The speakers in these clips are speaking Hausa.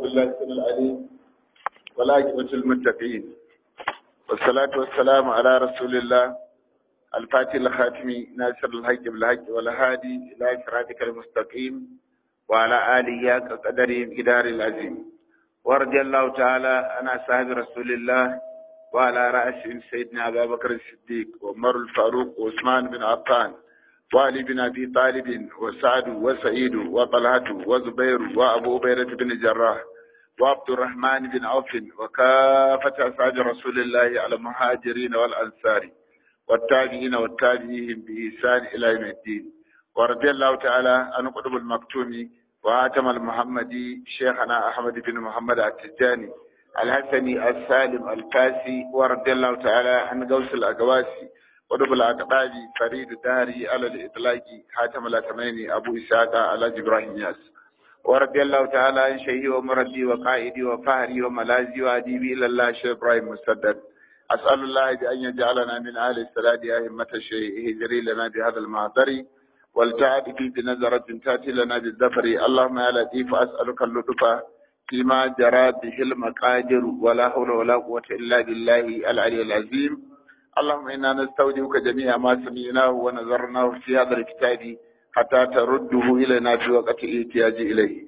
بالله السميع العليم والعاقبة المتقين والصلاة والسلام على رسول الله الفاتح الخاتم ناصر الحق بالحق والهادي إلى صراطك المستقيم وعلى آله قدر إدار العظيم ورضي الله تعالى عن أصحاب رسول الله وعلى رأسهم سيدنا أبا بكر الصديق وعمر الفاروق وعثمان بن عفان وعلي بن أبي طالب وسعد وسعيد وطلحة وزبير وأبو عبيدة بن الجراح وعبد الرحمن بن عوف وكافة أصحاب رسول الله على المهاجرين والأنصار والتابعين والتابعين بإحسان إلى يوم الدين ورضي الله تعالى عن قطب المكتوم وآتم المحمدي شيخنا أحمد بن محمد التجاني الحسني السالم الكاسي ورضي الله تعالى عن غوث الأقواسي ودب الأقطاب فريد داري على الإطلاق حاتم الأتميني أبو إسحاق على إبراهيم ياس ورضي الله تعالى عن شيخي ومردي وقائدي وفهري وملازي وأديبي إلى الله شيخ إبراهيم مسدد أسأل الله بأن يجعلنا من أهل السلاد أئمة الشيء هجري لنا بهذا المعذر والتعب في بنظرة تأتي لنا بالذفر اللهم يا لطيف أسألك اللطف فيما جرى به المقادر ولا حول ولا قوة إلا بالله العلي العظيم اللهم إنا نستودعك جميع ما سمعناه ونظرناه في هذا الكتاب حتى ترده إلينا في وقت الاحتياج إليه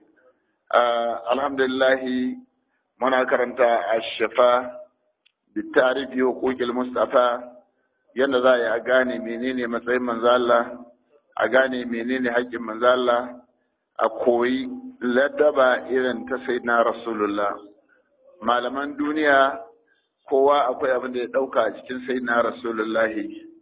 آه الحمد لله منا كرنت الشفاء بالتعريف حقوق المصطفى yadda za a yi a gane menene matsayin manzo Allah a gane menene haƙƙin manzo Allah a koyi ladaba irin ta sayyidina rasulullah malaman duniya kowa akwai abin da ya ɗauka a cikin sayyidina rasulullah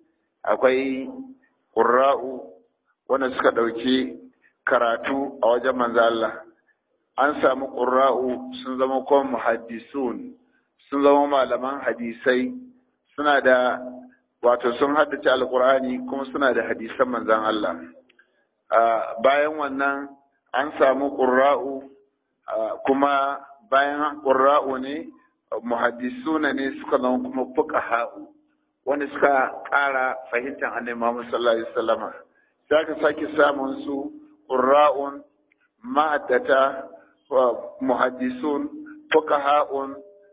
akwai ƙurra'u wanda suka ɗauki karatu a wajen manzo Allah an samu ƙurra'u sun zama kuma muhaddisun sun zama malaman hadisai suna da wato sun haddace alkur'ani kuma suna da hadisan manzan Allah bayan wannan an samu ƙurra'u kuma bayan ƙurra'u ne muhaddisuna ne suka zama kuma fuqaha'u wanda suka ƙara fahimtar annabi Muhammad sallallahu alaihi wasallama sai ka sake samun su ƙurra'un ma'addata muhaddisun fuqaha'un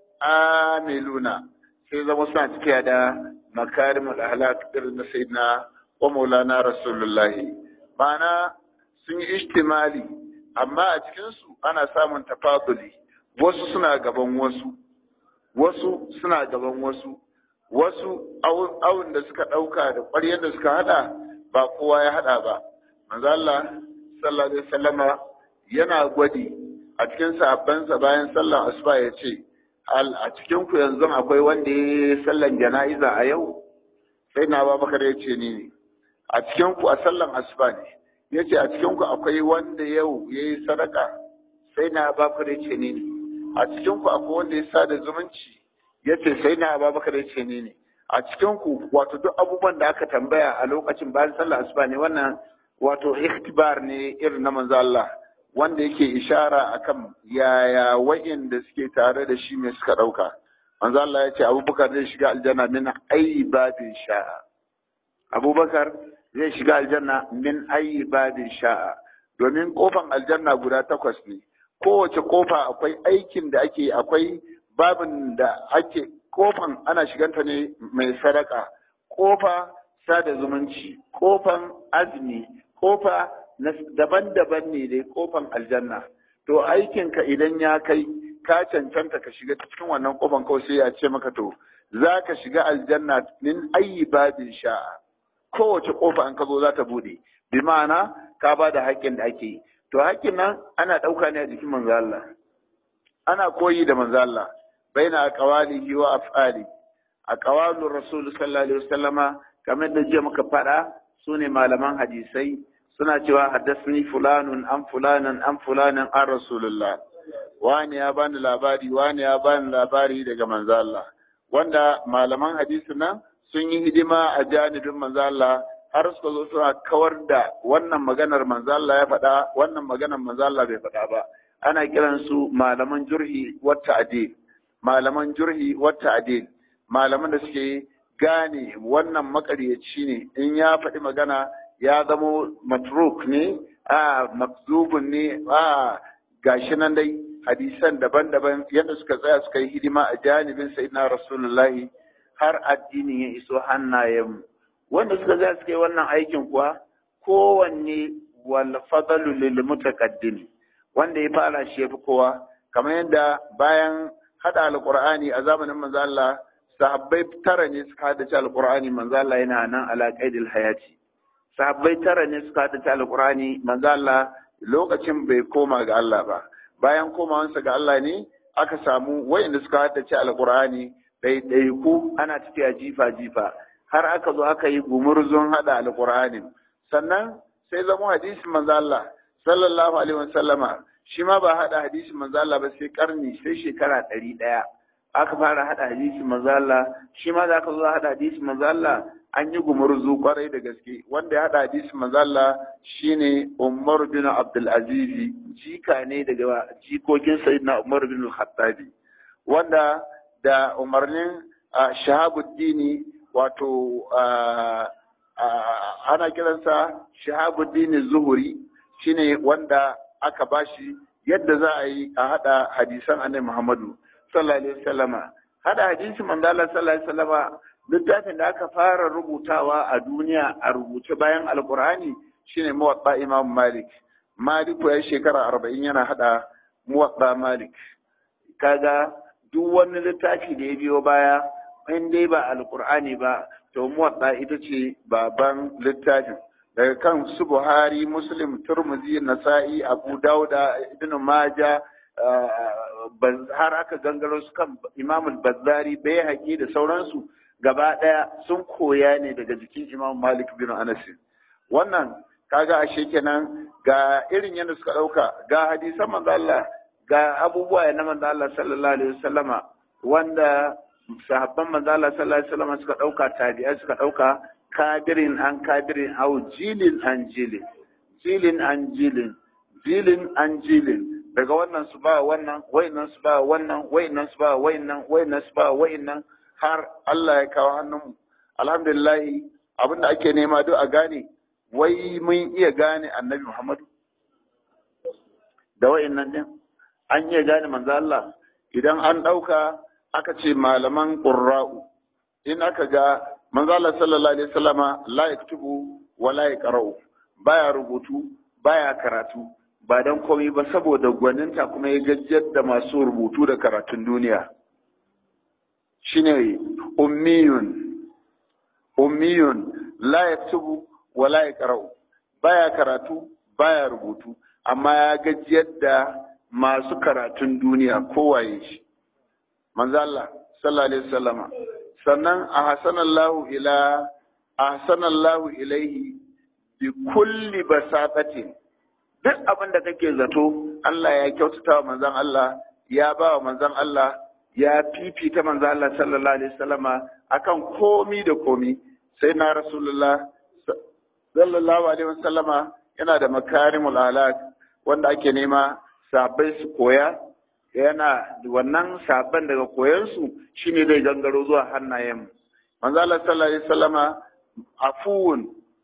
amiluna sai zama suna tafiya da makarim al-ahlak irin na sayyidina wa maulana rasulullahi ma'ana sun yi ishtimali amma a cikin su ana samun tafaduli wasu suna gaban wasu wasu suna gaban wasu wasu awun da suka ɗauka da ƙwaryar da suka hada ba kowa ya hada ba manzo Allah sallallahu alaihi wasallama yana gwadi a cikin sahabbansa bayan sallar asuba ya ce al a cikin ku yanzu akwai wanda ya yi sallan jana'iza a yau sai na babakar ya ce ni ne a cikin ku a sallan asuba ne ya ce a cikin ku akwai wanda yau ya yi sadaka sai na babakar ya ce ni ne a cikin ku akwai wanda ya sada zumunci ya ce sai na babakar ya ce ni ne a cikin ku wato duk abubuwan da aka tambaya a lokacin bayan sallar asuba ne wannan wato ikhtibar ne irin na manzo Allah wanda yake ishara akan yaya wa'inda suke tare da shi mai suka ɗauka. Manzo Allah ya ce Abubakar zai shiga aljanna min ayi babin sha'a. Abubakar zai shiga aljanna min ayi babin sha'a. Domin kofan aljanna guda takwas ne. Kowace kofa akwai aikin da ake akwai babin da ake kofan ana shiganta ne mai sadaka. Kofa sada zumunci, kofan azumi, kofa daban-daban ne dai kofan aljanna to aikinka idan ya kai ka cancanta ka shiga cikin wannan kofan kawai sai ya ce maka to za ka shiga aljanna min ayi babin sha'a kowace kofa an ka zo za ta bude bi ma'ana ka ba da haƙƙin da ake yi to haƙƙin nan ana ɗauka ne a jikin manzo Allah ana koyi da manzo Allah baina aqwalihi wa af'ali aqwalur rasul sallallahu alaihi wasallama kamar da jiya muka faɗa su ne malaman hadisai suna cewa haddasni fulanun an fulanan an fulanan an rasulullah wani ya bani labari wani ya bani labari daga manzo Allah wanda malaman hadisi nan sun yi hidima a janibin manzo Allah har suka zo suna kawar da wannan maganar manzo Allah ya faɗa wannan maganar manzo Allah bai faɗa ba ana kiran su malaman jurhi wa ta'dil malaman jurhi wa ta'dil malaman da suke gane wannan makaryaci ne in ya faɗi magana ya zamo matruk ne a makzubun ne a gashi nan dai hadisan daban-daban yadda suka tsaya suka yi hidima a janibin sayyidina rasulullahi har addinin ya iso hannayenmu wanda suka tsaya suka yi wannan aikin kuwa kowanne wal fadalu lil mutaqaddim wanda ya fara shi yafi kowa kamar yadda bayan hada alqur'ani a zamanin manzo Allah sahabbai tara ne suka hada alqur'ani manzo Allah yana nan ala qaidil hayati sahabbai tara ne suka hada alqur'ani manzo Allah lokacin bai koma ga Allah ba bayan komawansa ga Allah ne aka samu wayanda suka haddace alqur'ani ɗaiɗaiku ana tafiya jifa jifa har aka zo aka yi gumurzun hada alqur'ani sannan sai zama hadisin manzo Allah sallallahu alaihi wasallama shi ma ba hada hadisin manzo Allah ba sai karni sai shekara ɗari ɗaya aka fara hada hadisin manzo Allah shi ma da aka zo hada hadisin manzo Allah an yi gumurzu kwarai da gaske wanda ya hada hadisin manzo Allah shine Umar bin Abdul Aziz jika ne daga jikokin Sayyidina Umar bin Al-Khattabi wanda da umarnin Shahabuddin wato ana kiransa Shahabuddin Zuhuri shine wanda aka bashi yadda za a yi a hada hadisan Annabi Muhammadu sallallahu alaihi wasallama hada hadisin manzo Allah sallallahu alaihi wasallama littafin da aka fara rubutawa a duniya a rubuce bayan alkur'ani shine muwatta imam malik malik ya shekara arba'in yana hada muwatta malik kaga duk wani littafi da ya biyo baya in dai ba alkur'ani ba to muwatta ita ce baban littafin daga kan su buhari muslim turmuzi nasa'i abu dauda ibn maja har aka gangaro su kan imamul bazzari bai haƙi da sauransu gaba ɗaya sun koya ne daga jikin Imam Malik bin Anas. Wannan kaga ashe kenan ga irin yadda suka ɗauka ga hadisan manzo Allah ga abubuwa na manzo Allah sallallahu alaihi wasallama wanda sahabban manzo Allah sallallahu alaihi wasallama suka ɗauka tabi'a suka ɗauka kabirin an kabirin au jilin an jilin jilin an jilin jilin an jilin daga wannan su ba wannan wayannan su ba wannan wayannan su ba wayannan wayannan su ba wayannan har Allah ya kawo hannunmu alhamdulillah abin da ake nema duk a gane wai mun iya gane annabi Muhammadu da wa'annan din an iya gane manzo Allah idan an ɗauka aka ce malaman qurra'u in aka ga manzo Allah sallallahu alaihi wasallama la yaktubu wa la yaqra'u baya rubutu baya karatu ba dan komai ba saboda gwaninta kuma ya gajjar da masu rubutu da karatun duniya shine ummiyun ummiyun la yaktubu wa la yaqra'u baya karatu baya rubutu amma ya gajiyar da masu karatun duniya kowaye shi manzo Allah sallallahu alaihi wasallama sannan ahsanallahu ila ahsanallahu ilaihi bi kulli basatatin duk abin da kake zato Allah ya kyautata wa manzon Allah ya ba wa manzon Allah ya fifita manzo Allah sallallahu alaihi wasallama akan komi da komi sai na rasulullah sallallahu alaihi wasallama yana da makarimul alaq wanda ake nema sabai su koya yana wannan sabon daga koyansu shine zai gangaro zuwa hannayen manzo Allah sallallahu alaihi wasallama afuwun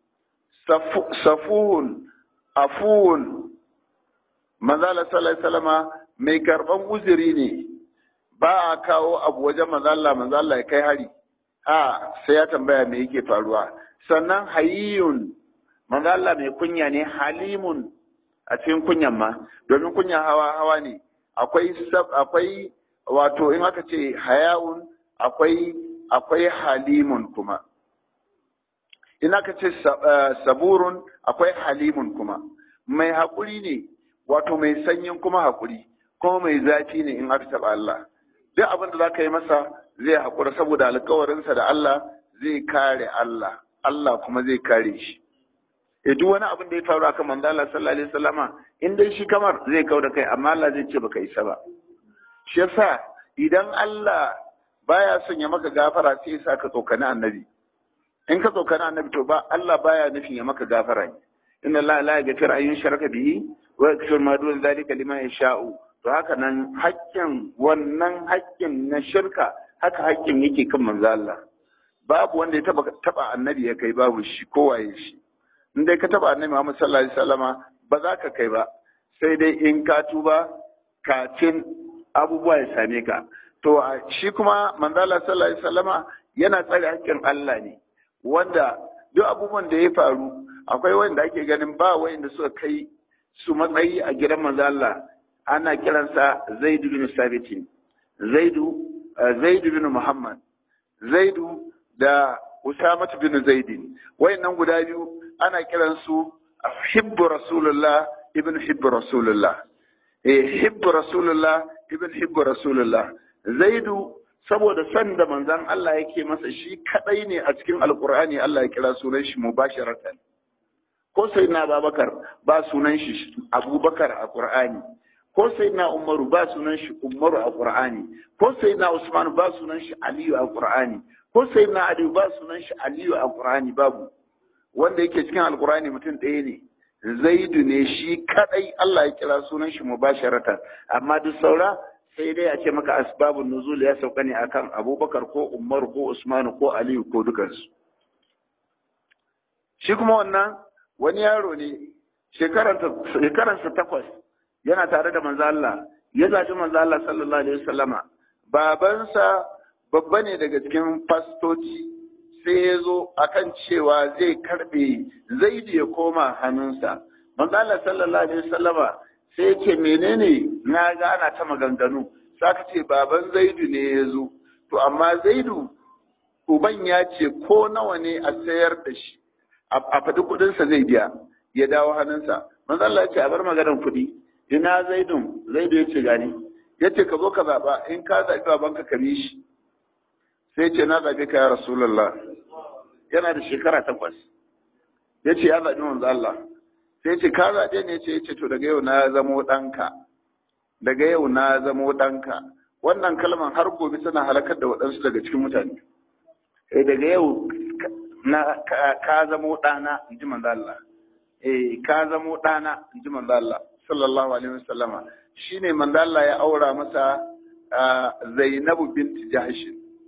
safuhun afuwun manzo Allah sallallahu alaihi wasallama mai karban uzuri ne ba a kawo abu wajen manzo Allah manzo Allah ya kai hari a sai ya tambaya me yake faruwa sannan hayyun manzo Allah mai kunya ne halimun a cikin kunyan ma domin kunya hawa hawa ne akwai akwai wato in aka ce hayaun akwai akwai halimun kuma in aka ce saburun akwai halimun kuma mai haƙuri ne wato mai sanyin kuma haƙuri kuma mai zafi ne in aka taɓa Allah duk abin da za ka yi masa zai haƙura saboda alkawarinsa da Allah zai kare Allah Allah kuma zai kare shi e duk wani abin da ya faru akan manzo Allah sallallahu alaihi wasallama in dai shi kamar zai kauda kai amma Allah zai ce baka isa ba shi yasa idan Allah baya son ya maka gafara sai ya saka tsokani annabi in ka tsokani annabi to ba Allah baya nufin ya maka gafara ne inna Allah la yaghfiru an yushraka bihi wa yaghfiru ma dun zalika liman yasha'u to haka nan haƙƙin wannan haƙƙin na shirka haka haƙƙin yake kan manzo Allah babu wanda ya taba taba annabi ya kai babu shi kowaye shi in dai ka taba annabi Muhammad sallallahu alaihi wasallama ba za ka kai ba sai dai in ka tuba kafin abubuwa ya same ka to shi kuma manzala sallallahu alaihi wasallama yana tsare hakkin Allah ne wanda duk abubuwan da ya faru akwai wanda ake ganin ba wanda suka kai su matsayi a gidan manzo Allah ana kiransa Zaid bin Sabit Zaidu Zaidu bin Muhammad Zaidu da Usama bin Zaidin wayannan guda biyu ana kiransu hibbu Rasulullah ibn hibbu Rasulullah eh hibbu Rasulullah ibn hibbu Rasulullah Zaidu saboda san da manzon Allah yake masa shi kadai ne a cikin Alkur'ani Allah ya kira sunan shi mubasharatan ko sai na Abubakar ba sunan shi Abubakar a Qur'ani ko sai na Umaru ba sunan shi Umaru a Qur'ani ko sai na Usman ba sunan shi Aliyu a Qur'ani ko sai na Ali ba sunan shi Aliyu a Qur'ani babu wanda yake cikin Alkur'ani mutum ɗaya ne Zaidu ne shi kadai Allah ya kira sunan shi mubasharatan amma duk saura sai dai a ce maka asbabun nuzul ya sauka ne akan Abubakar ko Umar ko Usman ko Aliyu ko dukansu shi kuma wannan wani yaro ne shekaransa takwas yana tare da manzo Allah ya zaci manzo Allah sallallahu alaihi wasallama babansa babba ne daga cikin fastoci sai ya zo akan cewa zai karbe zaidi ya koma hannunsa manzo Allah sallallahu alaihi wasallama sai ya ce menene na ga ana ta maganganu saka ce baban zaidu ne ya zo to amma zaidu uban ya ce ko nawa ne a sayar da shi a faɗi kuɗinsa zai biya ya dawo hannunsa manzo Allah ya ce a bar maganar kuɗi ina zaidun zaidu ya ce gani ya ce ka zo ka zaɓa in ka zaɓi babanka ka bi shi sai ce na zaɓe ka ya rasulullah yana da shekara takwas ya ce ya zaɓi manzo Allah sai ce ka zaɓe ne ce ya ce to daga yau na zamo ɗanka daga yau na zamo ɗanka wannan kalman har gobe tana halakar da waɗansu daga cikin mutane eh daga yau na ka zamo ɗana in ji manzo Allah eh ka zamo ɗana in ji manzo Allah sallallahu alaihi wasallama shine manzo Allah ya aura masa Zainabu binti Jahsh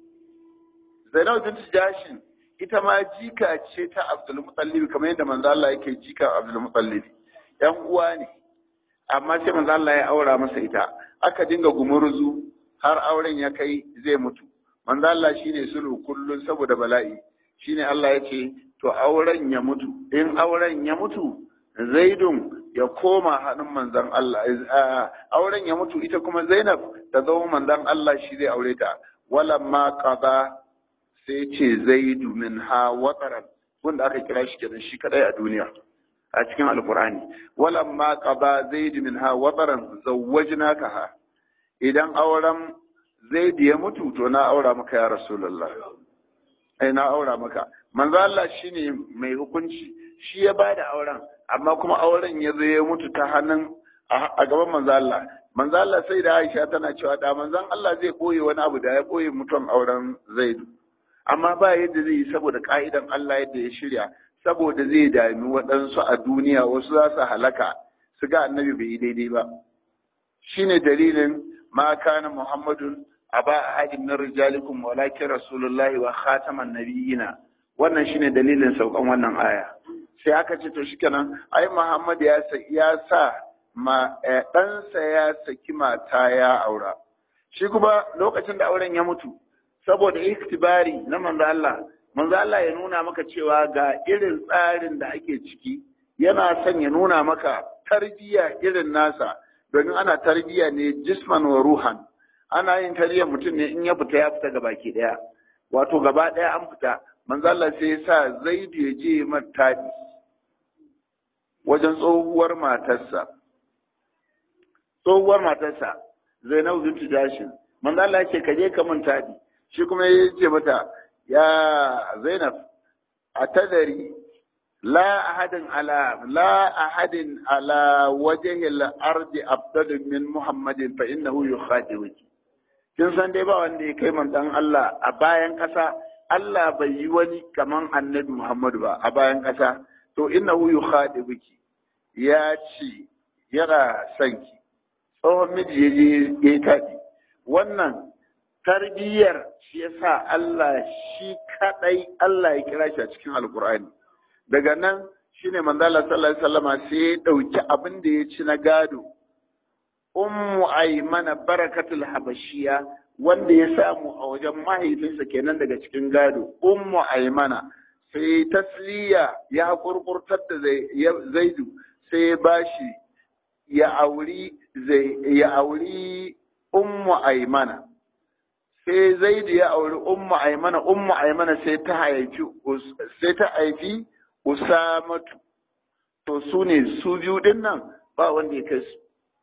Zainabu binti Jahsh ita ma jika ce ta Abdul Muttalib kamar yadda manzo Allah yake jika Abdul Muttalib yan uwa ne amma sai manzo Allah ya aura masa ita aka dinga gumurzu har auren ya kai zai mutu manzo Allah shine sulhu kullun saboda bala'i shine Allah ya ce to auren ya mutu in auren ya mutu zaidun ya koma hannun manzon Allah auren ya mutu ita kuma Zainab ta zama manzon Allah shi zai aure ta walamma qada sai ce zaidu min ha wataran wanda aka kira shi kenan shi kadai a duniya a cikin alkur'ani walamma qada zaidu min ha wataran zawwajnaka ha idan auren zaidu ya mutu to na aura maka ya rasulullah ai na aura maka manzo Allah shine mai hukunci shi ya bada auren amma kuma auren ya zo ya mutu ta hannun a gaban manzo Allah manzo Allah sai da Aisha tana cewa da manzon Allah zai boye wani abu da ya boye mutum auren Zaidu amma ba yadda zai yi saboda ka'idan Allah yadda ya shirya saboda zai dami waɗansu a duniya wasu za su halaka su ga annabi bai yi daidai ba shine dalilin ma kana muhammadun aba ahadin min rijalikum walakin rasulullahi wa khataman nabiyina wannan shine dalilin saukan wannan aya sai aka ce to shikenan ai muhammad ya sa ya sa ma ɗansa ya saki mata ya aura shi kuma lokacin da auren ya mutu saboda iktibari na manzo Allah manzo Allah ya nuna maka cewa ga irin tsarin da ake ciki yana son ya nuna maka tarbiyya irin nasa domin ana tarbiyya ne jisman wa ruhan ana yin tarbiyyar mutum ne in ya fita ya fita gaba ke daya wato gaba daya an fita manzo Allah sai ya sa Zaidu ya je mata wajen tsohuwar matarsa tsohuwar matarsa Zainabu bintu Jashin manzo Allah ya ce ka je ka mun tadi shi kuma ya ce mata ya Zainab a tadari la ahadin ala la ahadin ala wajhi al-ardi afdalu min Muhammadin fa innahu yukhadibuki kin san dai ba wanda ya kai manzon Allah a bayan kasa Allah bai yi wani kaman Annabi Muhammadu ba a bayan kasa to innahu yukhadibuki ya ce yana son ki tsohon miji ya je ya taɗi wannan tarbiyyar shi yasa Allah shi kadai Allah ya kira shi a cikin alkur'ani daga nan shine manzo Allah sallallahu alaihi wasallama sai ya dauki abin da ya ci na gado ummu aymana barakatul habashiya wanda ya samu a wajen mahaifinsa kenan daga cikin gado ummu aymana sai tasliya ya kurkurtar da zaidu sai ya bashi ya auri ya auri ummu aymana sai zaidu ya auri ummu aymana ummu aymana sai ta haifi sai ta haifi usamatu to su ne su biyu din nan ba wanda ya kai su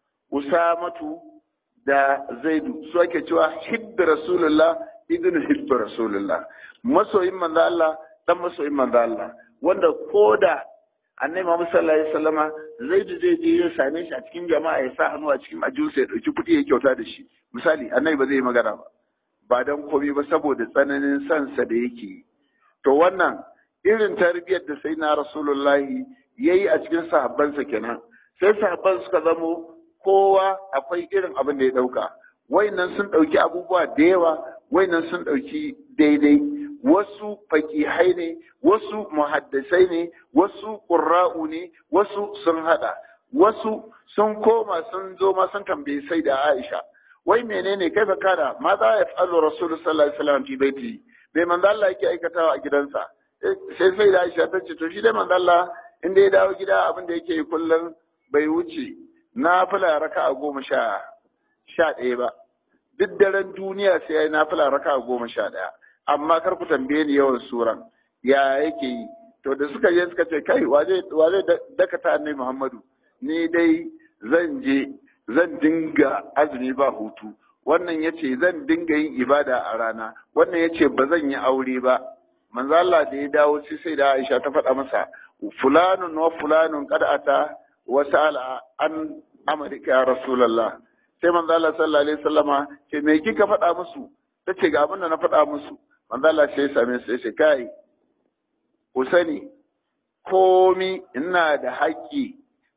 usamatu da zaidu su ake cewa hibbi rasulullah ibn hibbi rasulullah masoyin manzo Allah dan masoyin manzo Allah wanda koda annabi Muhammad sallallahu alaihi wasallama zaidu zai je ya same shi a cikin jama'a ya sa hannu a cikin ajusa ya dauki kuɗi ya kyauta da shi misali annabi ba zai yi magana ba ba dan komai ba saboda tsananin sansa da yake to wannan irin tarbiyyar da sai na rasulullahi yayi a cikin sahabbansa kenan sai sahabban suka zamo kowa akwai irin abin da ya ɗauka wayannan sun ɗauki abubuwa da yawa wayannan sun ɗauki daidai wasu fakihai ne wasu muhaddasai ne wasu ƙurra'u ne wasu sun haɗa wasu sun koma sun zo ma sun tambayi sai da Aisha wai menene kai fa kada ma za ya fa'alu rasulu sallallahu alaihi wasallam fi baiti bai manzo Allah yake aikatawa a gidansa sai sai da Aisha ta ce to shi dai manzo Allah inda ya dawo gida abin da yake kullum bai wuce na fila raka a goma sha sha ɗaya ba duk daren duniya sai ya yi na fila raka a goma sha ɗaya amma kar ku tambaye ni yawan suran ya yake yi to da suka je suka ce kai wa zai dakata annabi muhammadu ni dai zan je zan dinga azumi ba hutu wannan ya ce zan dinga yin ibada a rana wannan ya ce ba zan yi aure ba manzo Allah da ya dawo sai sai da Aisha ta faɗa masa fulanun wa fulanun qad ata وسأل عن أمرك يا رسول الله sai manzo Allah sallallahu alaihi wasallama ce me kika faɗa musu tace ga abin da na faɗa musu manzo Allah sai ya same su sai kai ku sani komi ina da haƙƙi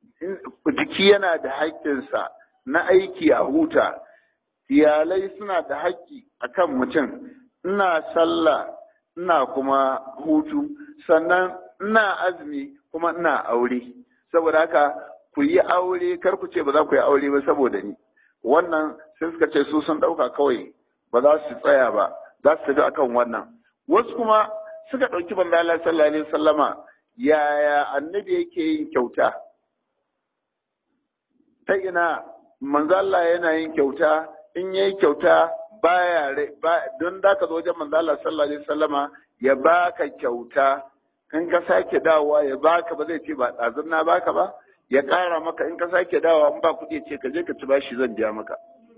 jiki yana da haƙƙinsa na aiki a huta iyalai suna da haƙƙi akan mutum ina sallah ina kuma hutu sannan ina azumi kuma ina aure saboda haka ku yi aure kar ku ce ba za ku yi aure ba saboda ni wannan sai suka ce su sun ɗauka kawai ba za su tsaya ba za su tafi akan wannan wasu kuma suka ɗauki banza Allah sallallahu alaihi wasallama yaya annabi yake yin kyauta ta ina manzo Allah yana yin kyauta in yayi kyauta baya don da ka zo wajen manzo Allah sallallahu alaihi wasallama ya baka kyauta in ka sake dawowa ya baka ba zai ce ba ɗazun na baka ba ya ƙara maka in ka sake dawowa in ba kuɗi ce ka je ka ci bashi zan biya maka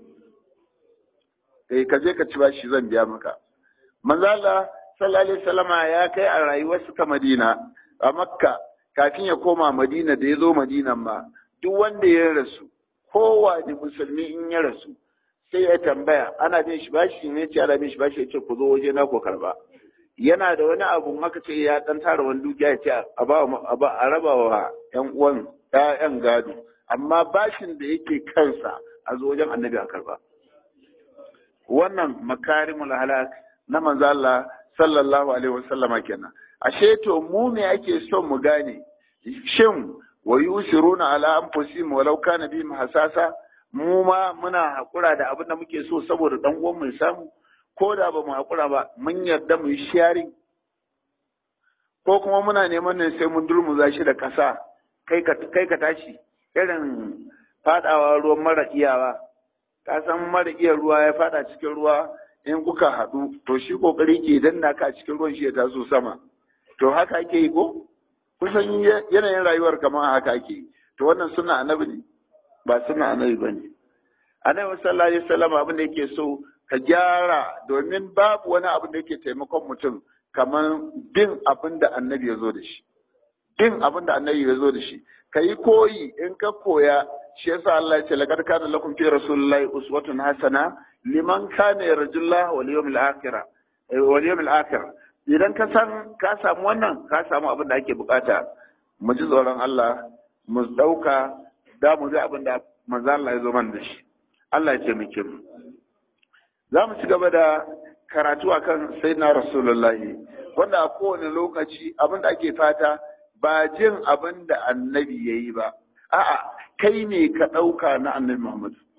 eh ka je ka ci bashi zan biya maka manzo Allah sallallahu alaihi wasallama ya kai a rayuwar suka Madina a Makka kafin ya koma Madina da ya zo Madinan ma duk wanda ya rasu kowane musulmi in ya rasu sai ya tambaya ana bin shi bashi ne ce ana bin shi bashi ya ce ku zo waje na ku karba yana da wani abu haka ce ya dan tara wani dukiya ya ce a ba a raba wa ƴan uwan ƴaƴan gado amma bashin da yake kansa a zo wajen annabi a karba wannan makarimul halak na manzo Allah sallallahu alaihi wasallama kenan ashe to mu me ake son mu gane shin wa yusiruna ala anfusihim walau kana bihim hasasa mu ma muna hakura da abin da muke so saboda dan uwan mu samu ko da ba mu hakura ba mun yarda mu yi sharing ko kuma muna neman ne sai mun durmuza shi da kasa kai ka kai ka tashi irin fadawa ruwan mara iyawa ka san mara iya ruwa ya fada cikin ruwa in kuka haɗu to shi kokari ke danna ka cikin ruwan shi ya taso sama to haka ake yi ko kusan yanayin rayuwar kamar haka ake yi to wannan suna annabi ne ba suna annabi bane annabi sallallahu alaihi wasallam abin da yake so ka gyara domin babu wani abin da yake taimakon mutum kamar bin abin da annabi ya zo da shi bin abin da annabi ya zo da shi ka yi koyi in ka koya shi yasa Allah ya ce laqad kana lakum fi rasulillahi uswatun hasana liman kana yarjullaha wal yawmil akhir wal yawmil akhir idan ka san ka samu wannan ka samu abin da ake bukata mu ji tsoron Allah mu dauka da mu ji abin da manzo Allah ya zo man da shi Allah ya taimake mu za mu ci gaba da karatu akan sayyidina rasulullahi wanda a kowane lokaci abin da ake fata ba jin abin da annabi ya yi ba a'a kai ne ka ɗauka na annabi muhammadu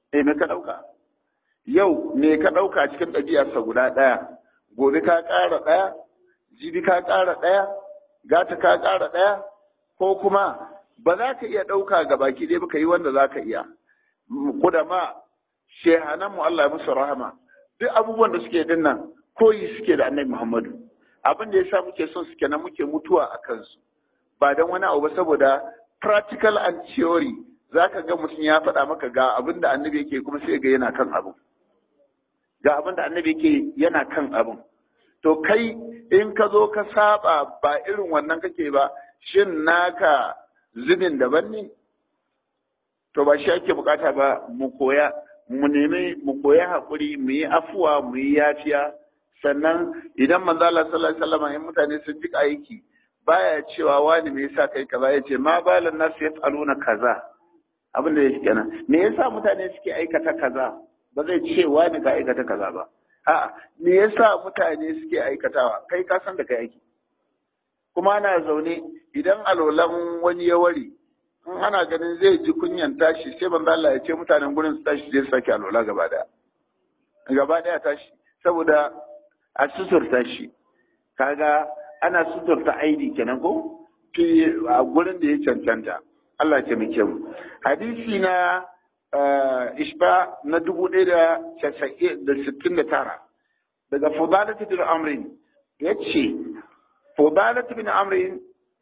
eh me ka ɗauka yau me ka ɗauka cikin ɗabi'arsa guda ɗaya gobe ka ƙara ɗaya jibi ka ƙara ɗaya gata ka ƙara ɗaya ko kuma ba za ka iya ɗauka ga baki ɗaya ba ka yi wanda za ka iya kudama shehanan mu Allah ya musu rahama duk abubuwan da suke din nan koyi suke da annabi Muhammadu abin da yasa muke son suke nan muke mutuwa a kansu ba dan wani abu ba saboda practical and theory zaka ga mutum ya faɗa maka ga abin da annabi yake kuma sai ga yana kan abu ga abin da annabi yake yana kan abin to kai in ka zo ka saba ba irin wannan kake ba shin naka zubin daban ne to ba shi ake bukata ba mu koya mu nemi mu koya hakuri mu yi afuwa mu yi yafiya sannan idan manzo Allah sallallahu alaihi wasallam in mutane sun ji aiki baya cewa wani me yasa kai kaza yace ma balan nasu yaf'aluna kaza abin da yake kenan me yasa mutane suke aikata kaza ba zai ce wani ka aikata kaza ba a'a me yasa mutane suke aikatawa kai ka san da kai aiki kuma ana zaune idan alolan wani ya ware in ana ganin zai ji kunyan tashi sai banza Allah ya ce mutanen gurin su tashi zai sake alola gaba daya gaba daya tashi saboda a suturta shi kaga ana suturta aidi kenan ko a gurin da ya cancanta Allah ya muke mu hadisi na ishba na dubu ɗaya da sittin da tara daga fudalat bin amrin ya ce fudalat bin amrin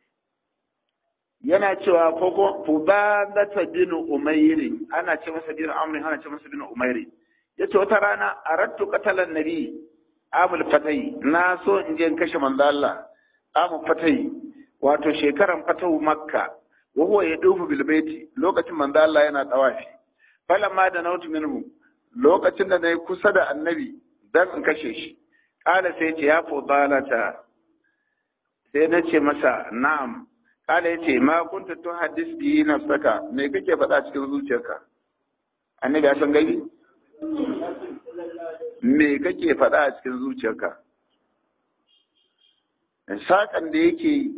yana cewa ko fudalata bin umairin ana ce masa bin amrin ana ce masa bin umairin ya ce wata rana arattu qatalan nabi amul fatai na so in je in kashe manzo Allah amul fatai wato shekaran fatahu makka wa huwa yadufu bil baiti lokacin manzo Allah yana tawafi falamma da nautu minhu lokacin da nayi kusa da annabi dan in kashe shi kala sai ce ya fudalata sai na ce masa na'am kala yace ma kunta tu hadis bi nafsaka me kake faɗa cikin zuciyarka annabi ya san gaibi me kake faɗa a cikin zuciyarka saƙan da yake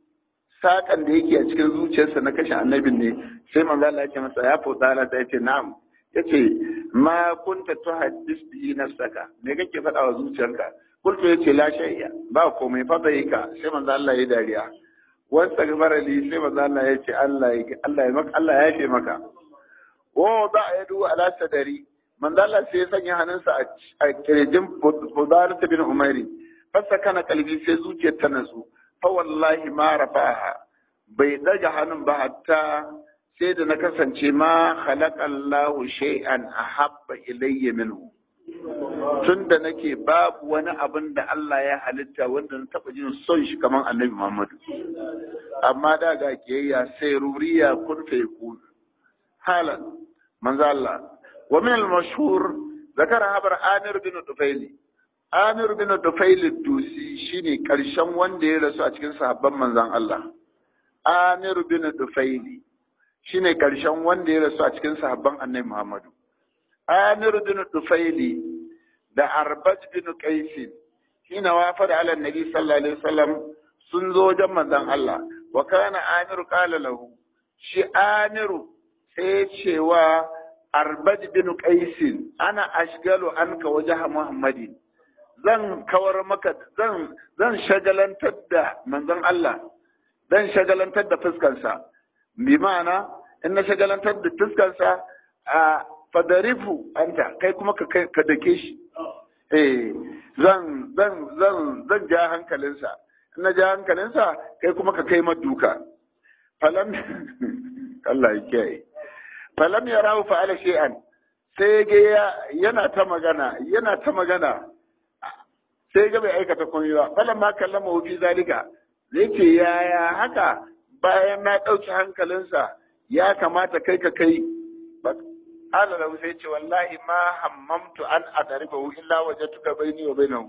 saƙan da yake a cikin zuciyarsa na kashe annabin ne sai manzo Allah ya ce masa ya fudala ta yace na'am yace ma kunta tuhaddis bi nafsaka me kake faɗa wa zuciyarka kultu yace la shay'a ba komai fa bai ka sai manzo Allah ya dariya wasta gabara li sai manzo Allah ya ce Allah ya Allah ya maka Allah ya yafe maka wa ba yadu ala sadari manzo Allah sai ya sanya hannunsa a kirjin Fudar bin Umairi fasa kana kalbi sai zuciyar ta nasu fa wallahi ma rafaha bai daga hannun ba hatta sai da na kasance ma khalaqa Allahu shay'an ahabba ilayya minhu tun da nake babu wani abin da Allah ya halitta wanda na taɓa jin son shi kamar annabi Muhammadu amma da ga kiyayya sai ruriya kun fa yakun halan manzo Allah ومن المشهور ذكر خبر آمر بن طفيل آمر بن طفيل الدوسي شيني كرشن wanda ya rasu a cikin sahabban manzon Allah Amir bin Tufaili shine karshen wanda ya rasu a cikin sahabban Annabi Muhammadu Amir bin Tufaili da Arbaj bin Qais shine wafa da Allah Nabi sallallahu alaihi wasallam sun zo wajen manzon Allah wa kana Amir qala lahu shi Amiru sai cewa arbad bin qaisin ana ashgalu anka wajha muhammadin zan kawar maka zan zan shagalantar da manzon Allah zan shagalantar da fuskarsa bi ma'ana in na shagalantar da fuskarsa a fadarifu anta kai kuma ka ka dake shi eh zan zan zan zan ja hankalinsa in na ja hankalinsa kai kuma ka kai maduka falam Allah ya kiyaye falam ya rahu fa'ala shay'an sai ga yana ta magana yana ta magana sai ga bai aikata komai ba falam ma kallama fi zalika zai ce yaya haka bayan na ɗauki hankalinsa ya kamata kai ka kai ala lahu sai ce wallahi ma hammamtu an adaribahu illa wajatuka baini wa bainahu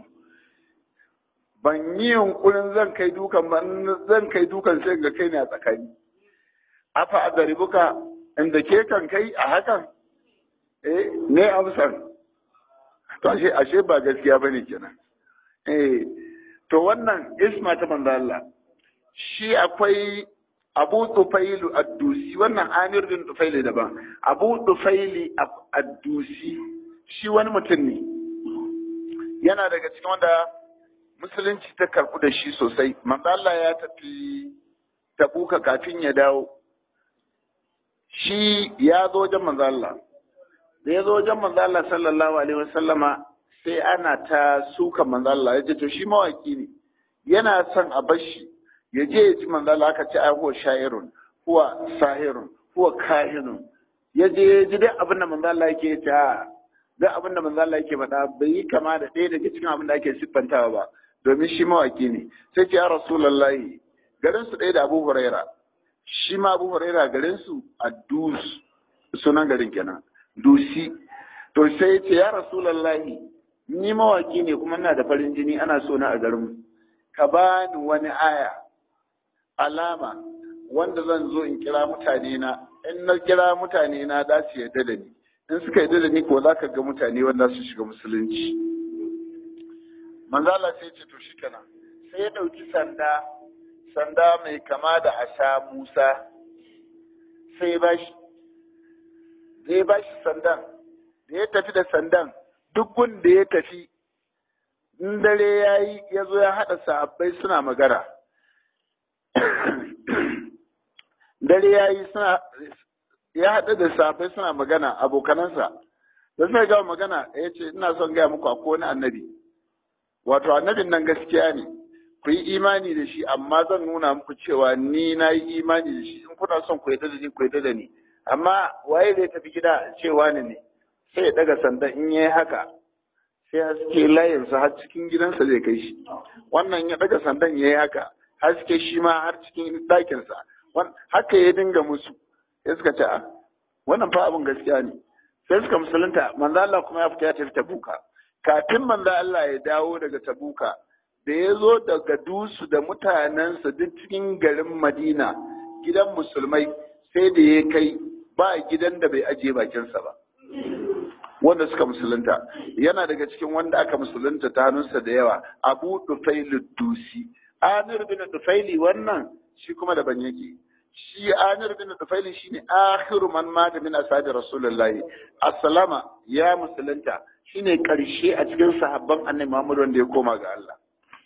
ban yi yunkurin zan kai dukan ba zan kai dukan sai ga kai ne a tsakani afa adaribuka inda ke kan kai a hakan eh ne amsar to ashe ashe ba gaskiya bane kenan eh to wannan isma ta manzo Allah shi akwai abu tufailu addusi wannan amir bin tufailu daban abu tufaili addusi shi wani mutum ne yana daga cikin wanda musulunci ta karɓu da shi sosai manzo Allah ya tafi tabuka kafin ya dawo shi ya zo wajen manzo Allah da ya zo wajen manzo Allah sallallahu alaihi wasallama sai ana ta suka manzo Allah ya ce to shi mawaki ne yana son a bashi ya je ya ji manzo Allah aka ce ai huwa sha'irun huwa sahirun huwa kahinun ya je ya ji duk abin da manzo Allah yake ta duk abin da manzo Allah yake faɗa bai yi kama da ɗaya daga cikin abin da ake siffantawa ba domin shi mawaki ne sai ce ya rasulullahi garin su ɗaya da Abu Huraira shi ma Abu Huraira garin su a Dus sunan garin kenan Dusi to sai ce ya rasulullahi ni mawaki ne kuma ina da farin jini ana so na a garin ka bani wani aya alama wanda zan zo in kira mutane na in na kira mutane na za su yarda da ni in suka yarda da ni ko za ka ga mutane wanda su shiga musulunci manzala sai ce to shi kenan sai ya ɗauki sanda sanda mai kama da asa musa sai ya bashi da ya bashi sandan da ya tafi da sandan duk wanda ya tafi in dare ya yi ya zo ya haɗa sahabbai suna magana dare ya yi suna ya haɗu da sahabbai suna magana abokanansa da suka gama magana ya ce ina son gaya muku akwai wani annabi wato annabin nan gaskiya ne ku yi imani da shi amma zan nuna muku cewa ni na yi imani da shi in kuna son ku yadda da ni ku yadda da ni amma waye zai tafi gida cewa ne ne sai ya daga sandan in yayi haka sai haske layinsa har cikin gidansa zai kai shi wannan ya daga sandan yayi haka haske shi ma har cikin ɗakinsa haka ya dinga musu sai suka ce wannan fa abin gaskiya ne sai suka musulunta manzo Allah kuma ya fita ya tafi tabuka kafin manzo Allah ya dawo daga tabuka da ya zo daga dusu da mutanensa duk cikin garin Madina gidan musulmai sai da ya kai ba gidan da bai ajiye bakinsa ba wanda suka musulunta yana daga cikin wanda aka musulunta ta hannunsa da yawa abu dufailu dusi amir bin dufaili wannan shi kuma daban yake shi amir bin dufaili shine akhiru man mata min ashabi rasulullahi assalama ya musulunta shine karshe a cikin sahabban annabi Muhammad wanda ya koma ga Allah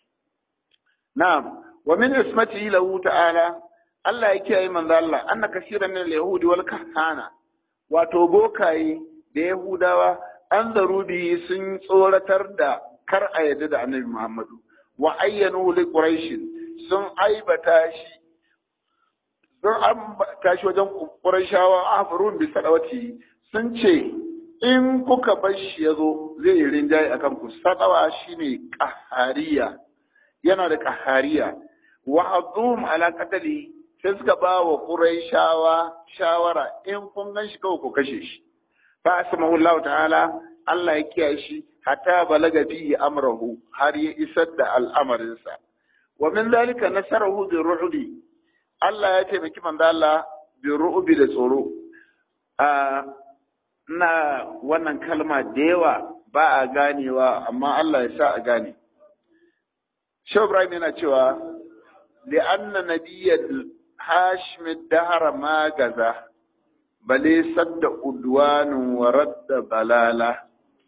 na'am wa min ismatihi lahu ta'ala Allah ya kiyaye manzo Allah anna kaseeran min al-yahudi wal kahana wato bokaye da yahudawa an zarubi sun tsoratar da kar a yadda da annabi Muhammadu wa ayyanu li quraish sun aibata shi sun ambata shi wajen qurayshawa afrun bi sadawati sun ce in kuka bar shi yazo zai yi rinjaye akan ku sadawa shine qahariya yana da qahariya wa azum ala qatali sai suka ba wa qurayshawa shawara in kun gan shi kawai ku kashe shi fa asmahu Allah ta'ala Allah ya kiyaye shi hatta balaga fihi amrahu har ya isar da al'amarinsa wa min zalika nasarahu bi ru'bi Allah ya taimaki manzo Allah bi ru'bi da tsoro a na wannan kalma da yawa ba a ganewa amma Allah ya sa a gane Shehu Ibrahim yana cewa li'anna nabiyyal hashim dahara ma gaza bale sadda udwanin wa radda balala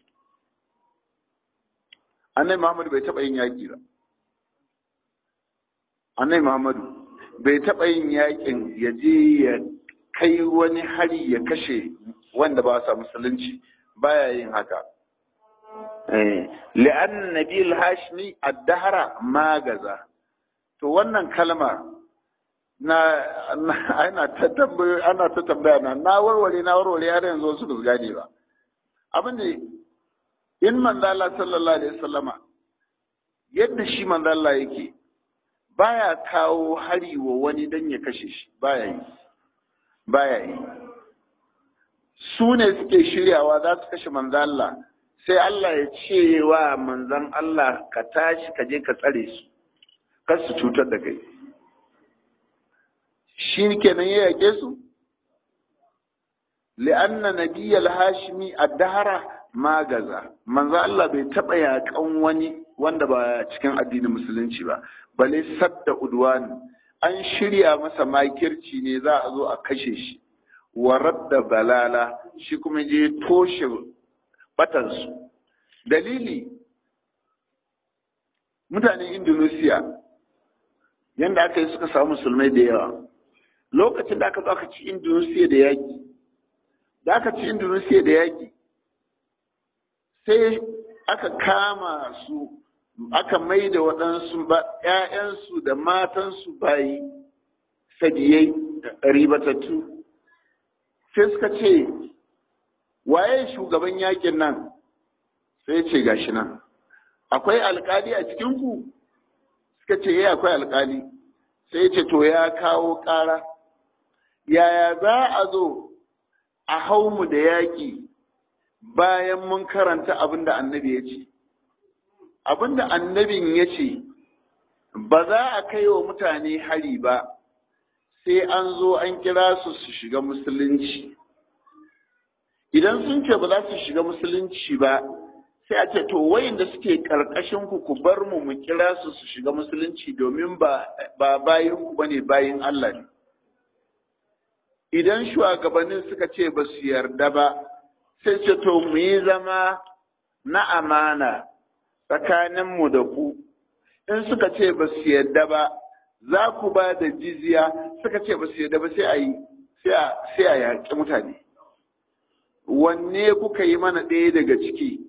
annai muhammadu bai taɓa yin yaƙi ba annai muhammadu bai taɓa yin yaƙin ya je ya kai wani hari ya kashe wanda ba sa musulunci baya yin haka li'an nabil hashmi ad-dahra magaza to wannan kalma na ana ta tambaya ana ta tambaya na na warware na warware har yanzu su ba gane ba abin da in manzo Allah sallallahu alaihi wasallama yadda shi manzo Allah yake baya kawo hari wa wani dan ya kashe shi baya yi baya yi su ne suke shiryawa za su kashe manzo Allah sai Allah ya ce wa manzon Allah ka tashi ka je ka tsare su kar su cutar da kai shi kenan ya yake su li'anna nabiyyal hashimi ad-dahra magaza manzo Allah bai taba yakan wani wanda ba cikin addinin musulunci ba bale sadda udwan an shirya masa makirci ne za a zo a kashe shi warar da balala shi kuma je toshe batansu dalili mutanen indonesia yadda aka yi suka samu musulmai da yawa lokacin da aka zo aka ci indonesia da yaƙi da aka ci indonesia da yaƙi sai aka kama su aka mai da waɗansu ‘ya'yansu da matansu bayi sadiyai ribatattu sai suka ce waye shugaban yakin nan sai ce gashi nan akwai alkali a cikinku suka ce ya akwai alkali sai ce to ya kawo ƙara yaya za a zo a hau mu da yaƙi bayan mun karanta abin da annabi ya ce abin da annabin ya ce ba za a kai wa mutane hari ba sai an zo an kira su su shiga musulunci idan sun ce ba za su shiga musulunci ba sai a ce to wayanda suke karkashin ku ku bar mu mu kira su su shiga musulunci domin ba ba bayin ku bane bayin Allah ne idan shugabannin suka ce ba su yarda ba sai ce to mu yi zama na amana tsakaninmu da ku in suka ce ba su yarda ba za ku ba da jizya suka ce ba su yarda ba sai a yi sai a yaƙi mutane wanne kuka yi mana ɗaya daga ciki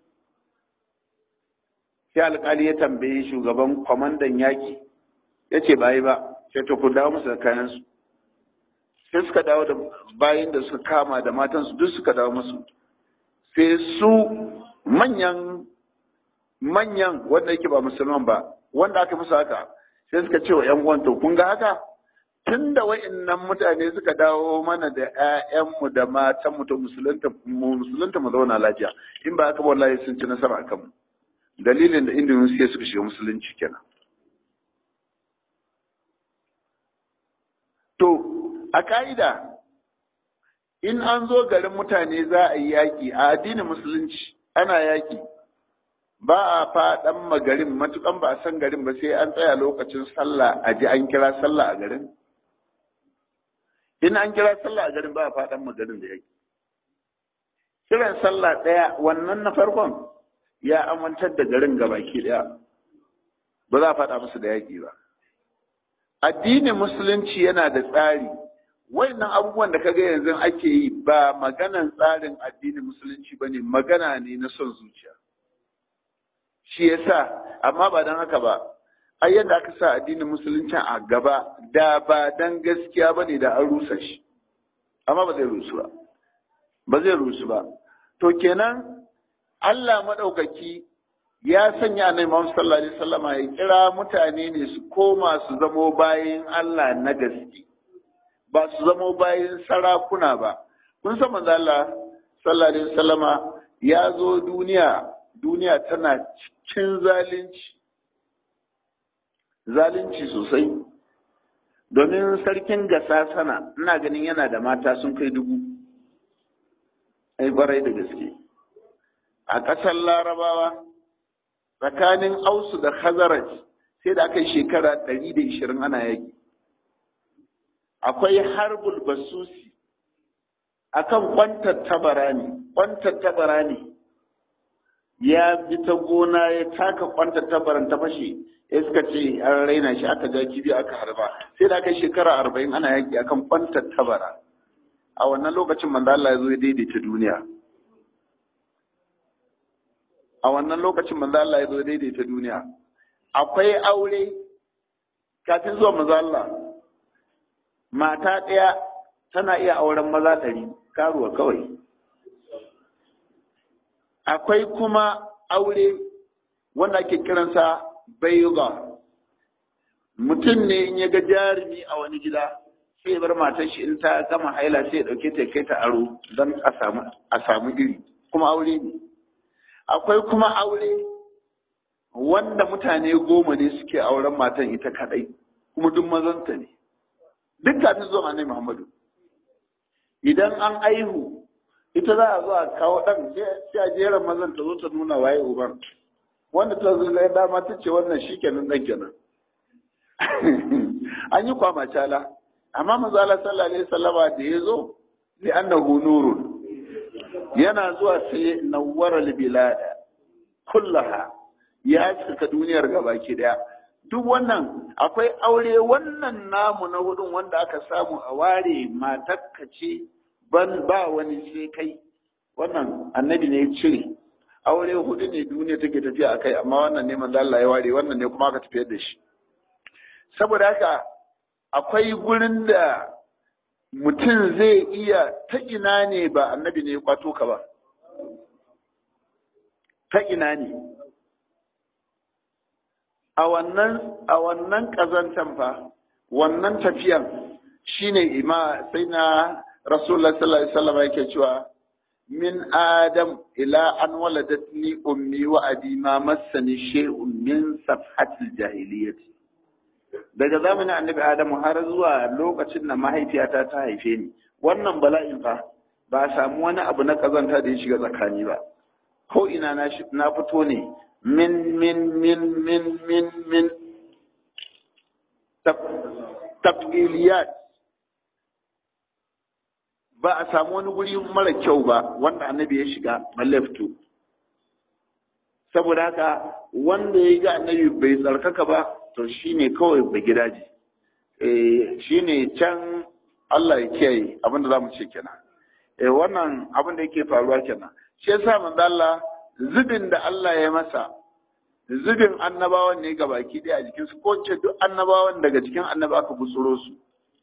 sai alƙali ya tambaye shugaban kwamandan yaƙi ya ce ba yi ba sai to ku dawo musu da kayansu sai suka dawo da bayan da suka kama da matansu duk suka dawo musu sai su manyan manyan wanda yake ba musulman ba wanda aka musu haka sai suka ce wa ‘yan uwan to kun ga haka tun da wa'innan mutane suka dawo mana da ‘ya'yanmu da matanmu to musulunta mu musulunta mu zauna lafiya in ba haka ba wallahi sun ci nasara akan mu dalilin da Indonesia suka shiga musulunci kenan to a ka'ida in an zo garin mutane za a yi yaƙi a addinin musulunci ana yaƙi ba a faɗan magarin matukan ba a san garin ba sai an tsaya lokacin sallah a ji an kira sallah a garin in an kira sallah a garin ba a faɗan magarin da yake kiran sallah ɗaya wannan na farkon ya amintar da garin gabaki ɗaya ba za a faɗa musu da yaƙi ba addinin musulunci yana da tsari wannan abubuwan da kaga yanzu ake yi ba maganan tsarin addinin musulunci ba ne magana ne na son zuciya shi yasa amma ba don haka ba ai yadda aka sa addinin musulunci a gaba da ba dan gaskiya ba ne da an rusa shi amma ba zai rusu ba ba zai rusu ba to kenan Allah maɗaukaki ya sanya annabi Muhammad sallallahu alaihi wasallama ya kira mutane ne su koma su zamo bayin Allah na gaske ba su zamo bayin sarakuna ba kun san manzo Allah sallallahu alaihi wasallama ya zo duniya duniya tana cikin zalunci zalunci sosai domin sarkin gasa sana ina ganin yana da mata sun kai dubu ai barai da gaske a ƙasar larabawa tsakanin ausu da khazaraj sai da aka yi shekara ɗari da ishirin ana yaki akwai harbul basusi akan kwantar tabara ne kwantar tabara ne ya bi ta gona ya taka kwantar tabaran ta fashe ya suka ce an raina shi aka ja kibi aka harba sai da aka yi shekara arba'in ana yaki akan kwantar tabara a wannan lokacin manzo Allah ya zo ya daidaita duniya a wannan lokacin manzo Allah ya zo daidaita duniya akwai aure kafin zuwa manzo Allah mata ɗaya tana iya auren maza ɗari karuwa kawai akwai kuma aure wanda ake kiransa bayuga mutum ne in ya ga jarumi a wani gida sai ya bar matar shi in ta gama haila sai ya dauke ta kai ta aro don a samu iri kuma aure ne akwai kuma aure wanda mutane goma ne suke auren matan ita kadai kuma duk mazanta ne duk kafin zuwa annabi Muhammadu idan an aihu ita za a zo a kawo dan sai a jeran mazan ta zo ta nuna waye uban wanda ta zo da dama ta ce wannan shikenan dan kenan an yi kwamacala amma manzo Allah sallallahu alaihi wasallama da ya zo li annahu nurun yana zuwa sai nawwara bilada kullaha ya cika duniyar gabaki daya duk wannan akwai aure wannan namu na hudun wanda aka samu a ware matakka ce ban ba wani sai kai wannan annabi ne ya cire aure hudu ne duniya take tafiya akai amma wannan ne manzo Allah ya ware wannan ne kuma aka tafiyar da shi saboda haka akwai gurin da mutum zai iya ta ina ne ba annabi ne ya kwato ka ba ta ina ne a wannan a wannan kazantan fa wannan tafiyan shine ima sai na rasulullah sallallahu alaihi wasallam yake cewa min adam ila an waladatni ummi wa abi ma massani shay'un min safhatil jahiliyyati daga zamanin annabi adamu har zuwa lokacin da mahaifiyata ta haife ni wannan bala'in fa ba a samu wani abu na kazanta da ya shiga tsakani ba ko ina na fito ne min min min min min min tabgiliyat ba a samu wani guri mara kyau ba wanda annabi ya shiga balle fito saboda haka wanda ya ga annabi bai tsarkaka ba to shine kawai ba gidaje eh shine can Allah ya kiyaye abin da zamu ce kenan eh wannan abin da yake faruwa kenan shi yasa manzo Allah zubin da Allah ya masa zubin annabawan ne ga baki ɗaya a jikin su ko ce duk annabawan daga cikin annaba aka butsuro su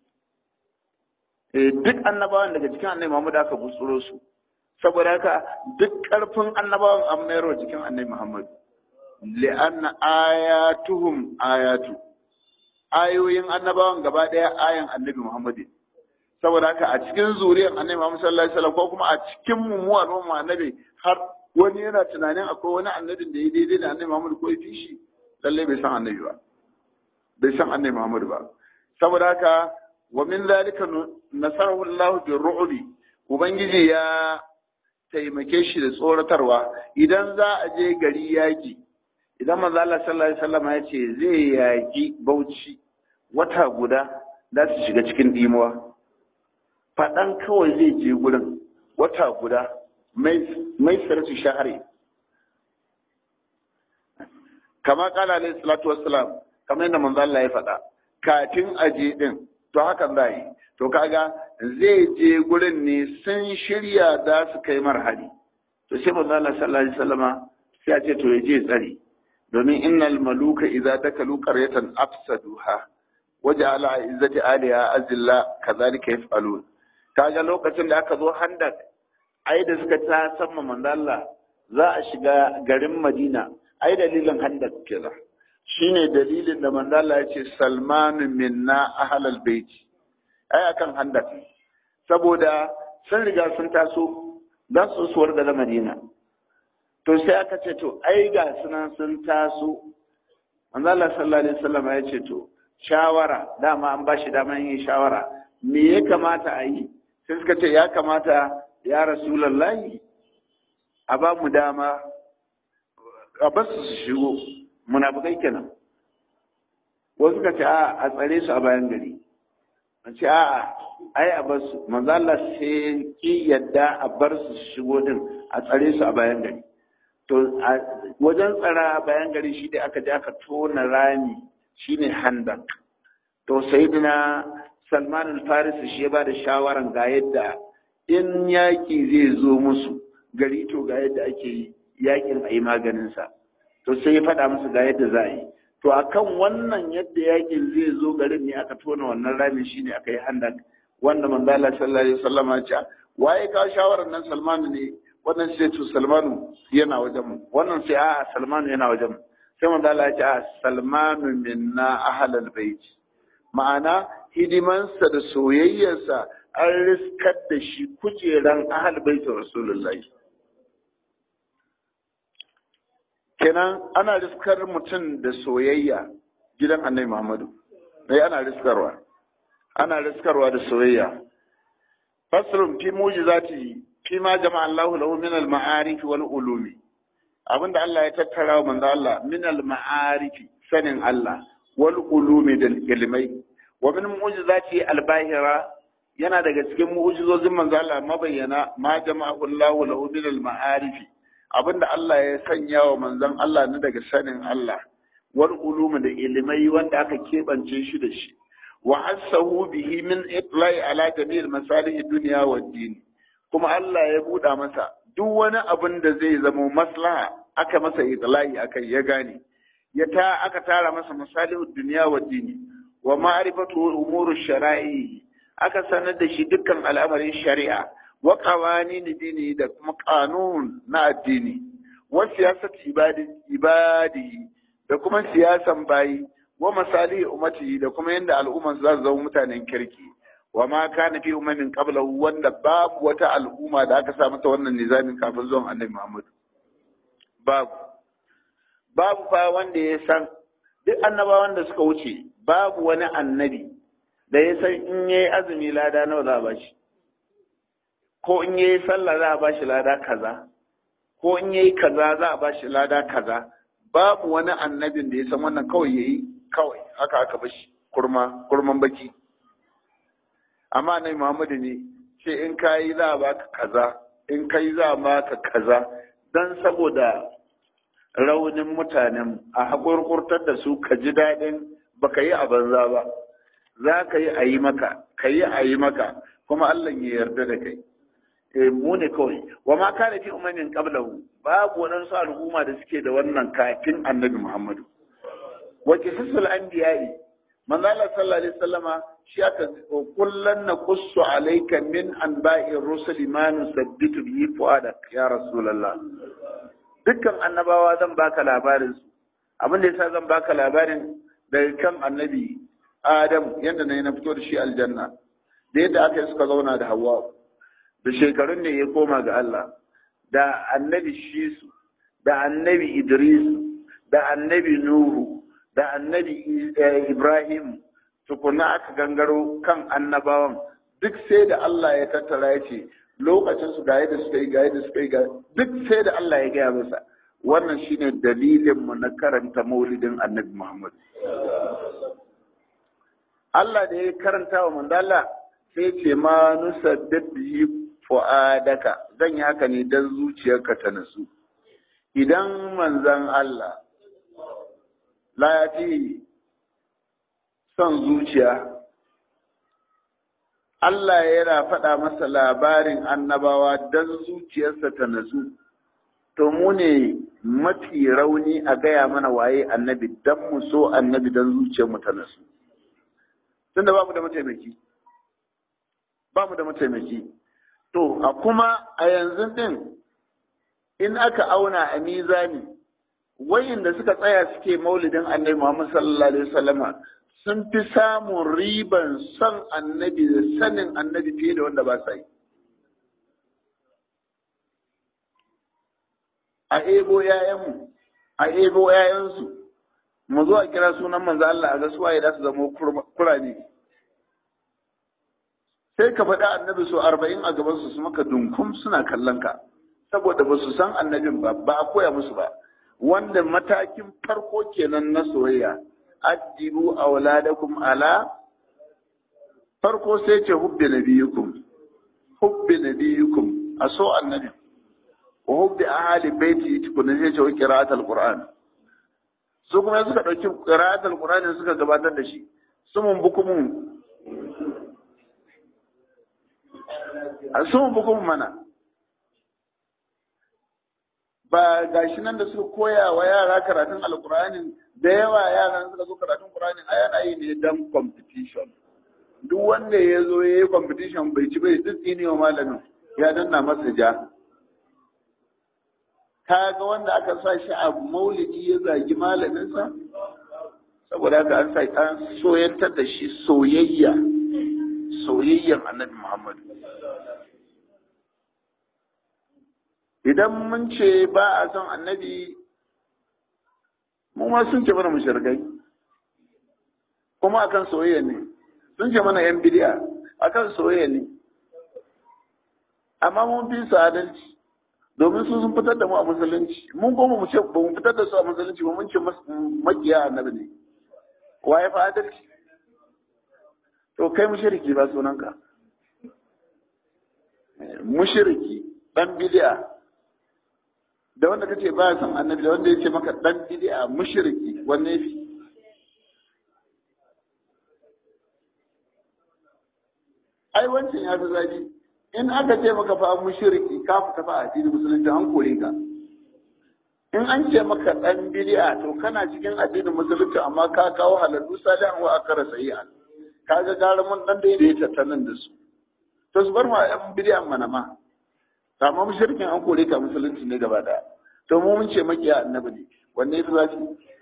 eh duk annabawan daga cikin annabi Muhammad aka butsuro su saboda haka duk ƙarfin annabawan an mayar jikin annabi Muhammad li'anna ayatuhum ayatu ayoyin annabawan gaba ɗaya ayan annabi Muhammad saboda haka a cikin zuriyar annabi Muhammad sallallahu alaihi wasallam ko kuma a cikin mu mu al'umma annabi har wani yana tunanin akwai wani annabin da ya daidai da annabi Muhammad ko ya fi shi lalle bai san annabi ba bai san annabi Muhammad ba saboda haka wa min zalika nasarahu Allah bi ru'bi ubangiji ya taimake shi da tsoratarwa idan za a je gari yaki idan manzo Allah sallallahu alaihi wasallam ya ce zai yaki Bauchi wata guda za su shiga cikin dimuwa faɗan kawai zai je gurin wata guda mai sarki shahari kama kala alaihi salatu wassalam kamar yadda manzo Allah ya faɗa kafin aje din to hakan za yi to kaga zai je gurin ne sun shirya za su kai marhali to sai manzo Allah sallallahu alaihi wasallama sai ya ce to ya je tsari domin innal maluka idza dakalu qaryatan afsaduha waja'ala izzati aliha azilla kadhalika yaf'alun kaga lokacin da aka zo handak ai da suka ta samma manzo Allah za a shiga garin Madina ai dalilin handak kenan shine dalilin da manzo Allah ya ce Salman minna ahlal bait ai akan handak saboda sun riga sun taso za su suwar da Madina to sai aka ce to ai ga sunan sun taso manzo Allah sallallahu alaihi wasallam ya ce to shawara dama an ba shi daman yin shawara me ya kamata a yi sai suka ce ya kamata ya rasulallahi a ba mu dama a basu su shigo munafukai kenan wasu suka ce a a tsare su a bayan gari a ce a ai a basu manzo Allah sai ki yadda a bar su su shigo din a tsare su a bayan gari to wajen tsara a bayan gari shi da aka je aka tona rami shine handak to sayyidina Salman al-Farisi shi ya ba da shawaran ga yadda in yaƙi zai zo musu gari to ga yadda ake yi yaƙin a yi maganinsa to sai ya faɗa musu ga yadda za a yi to akan wannan yadda yaƙin zai zo garin ne aka tona wannan ramin shine aka yi handak wanda manzala sallallahu alaihi wasallam ya ce waye ka shawarar nan Salmanu ne wannan sai to Salmanu yana wajen mu wannan sai a Salmanu yana wajen mu sai manzala ya ce a Salmanu minna ahlal bait ma'ana hidimansa da soyayyarsa an riskar da shi kujeran ahal baitin rasulullahi kenan ana riskar mutum da soyayya gidan annabi muhammadu dai ana riskarwa ana riskarwa da soyayya fasrun fi mujizati fi ma jama'a Allahu lahu min al-ma'arif wal ulumi abinda Allah ya tattara wa manzo Allah min al-ma'arif sanin Allah wal ulumi da ilmai wa min mu'jizati al-bahira yana daga cikin mu'jizozin manzo Allah mabayyana ma jama'u Allahu lahu min al-ma'arif abinda Allah ya sanya wa manzon Allah na daga sanin Allah wal ulumi da ilmai wanda aka kebance shi da shi wa hassahu bihi min itlai ala jami'il masalih dunya wa din kuma Allah ya buɗa masa duk wani abin da zai zama maslaha aka masa itlai akai ya gane ya ta aka tara masa masalihud dunya wa dini wa ma'rifatu umuru shara'i aka sanar da shi dukkan al'amarin shari'a wa qawanin dini da kuma kanun na addini wa siyasat ibadi ibadi da kuma siyasan bayi wa masalihi ummati da kuma yanda al'umman za su zama mutanen kirki wa ma kana fi ummatin qablahu wanda babu wata al'umma da aka sa mata wannan nizamin kafin zuwan annabi Muhammad babu babu fa wanda ya san duk annabawan da suka wuce babu wani annabi da ya san in yayi azumi lada nawa za a bashi ko in yayi sallah za a bashi lada kaza ko in yayi kaza za a bashi lada kaza babu wani annabin da ya san wannan kawai yayi kawai haka aka bashi kurma kurman baki amma annabi Muhammadu ne ce in kayi za a baka kaza in kai za a baka kaza dan saboda raunin mutanen a haƙurƙurtar da su ka ji daɗin ba ka yi a banza ba za ka yi a yi maka ka yi a yi maka kuma Allah ya yarda da kai eh mu ne kawai wa ma kana fi umamin qablahu babu waɗansu al'umma da suke da wannan kafin annabi Muhammadu wa qisasul anbiya'i manzo Allah sallallahu alaihi wasallama shi aka kullan naqussu alayka min anba'i rusuli ma nusabbitu bihi fuadak ya rasulullah dukkan annabawa zan baka labarin su abin da yasa zan baka labarin daga kan annabi Adam yadda na na fito da shi aljanna da yadda aka yi suka zauna da Hawwa da shekarun ne ya koma ga Allah da annabi Shisu da annabi Idris da annabi Nuhu da annabi Ibrahim tukuna aka gangaro kan annabawan duk sai da Allah ya tattara ya ce lokacin su ga yadda suka yi ga yadda suka yi ga duk sai da Allah ya gaya masa wannan shine dalilin mu na karanta maulidin annabi Muhammad Allah da ya karanta wa mandala sai ce ma nusaddid bi fu'adaka zan yi haka ne dan zuciyarka ta nasu idan manzon Allah la ya son zuciya Allah yana faɗa masa labarin annabawa don zuciyarsa ta nasu, to mu ne mafi rauni a gaya mana waye annabi don mu so annabi don zuciyarmu ta nasu. Tun da bamu da mataimaki, bamu da mataimaki. To, a kuma a yanzu ɗin in aka auna a mizani, wayin da suka tsaya suke maulidin annabi Muhammad sallallahu Alaihi wasallama sun fi samun riban son annabi da sanin annabi fiye da wanda ba sa yi. A ebo ‘ya'yanmu, a ebo ‘ya'yansu, mu zo a kira sunan manzo Allah a ga suwaye da su zama kurame. Sai ka faɗi annabi so arba'in a gabansu su maka dunkum suna kallon ka, saboda ba su san annabin ba, ba a koya musu ba. Wanda matakin farko kenan na soyayya. addibu auladakum ala farko sai ce hubbi nabiyukum hubbi nabiyukum a so annabi wa hubbi ahli baiti tukuna sai ce qira'atul qur'an su kuma suka dauki qira'atul qur'an suka gabatar da shi sumun bukumun sumun bukumun mana ba gashi nan da suka koya wa yara karatun alkur'ani da yawa yaran suka zo karatun qur'ani a yana yi ne dan competition duk wanda ya zo ya yi competition bai ci bai duk ne wa malamin ya danna masa ja ka ga wanda aka sa shi a maulidi ya zagi malaminsa saboda haka an sa an soyantar da shi soyayya soyayyan annabi muhammad idan mun ce ba a son annabi mu ma sun ce mana mushrikai kuma akan soyayya ne sun ce mana yan bidiya akan soyayya ne amma mun fi su adalci domin su sun fitar da mu a musulunci mun goma mu ce ba mu fitar da su a musulunci ba mun ce makiya annabi ne waye fa adalci to kai mushriki ba sunanka mushriki dan bid'a da wanda kace ba san annabi da wanda yace maka dan bid'a mushriki wanne fi ai wancan ya fi zafi in aka ce maka fa mushriki ka fita fa addinin musulunci an kore ka in an ce maka dan bid'a to kana cikin addinin musulunci amma ka kawo halallu salihan wa akara sayi'an kaga gara mun dan da ya tattanan da su to su bar ma yan bid'a mana ma amma mushrikin an kore ka musulunci ne gaba daya to mu mun ce makiya annabi ne wanne yafi zafi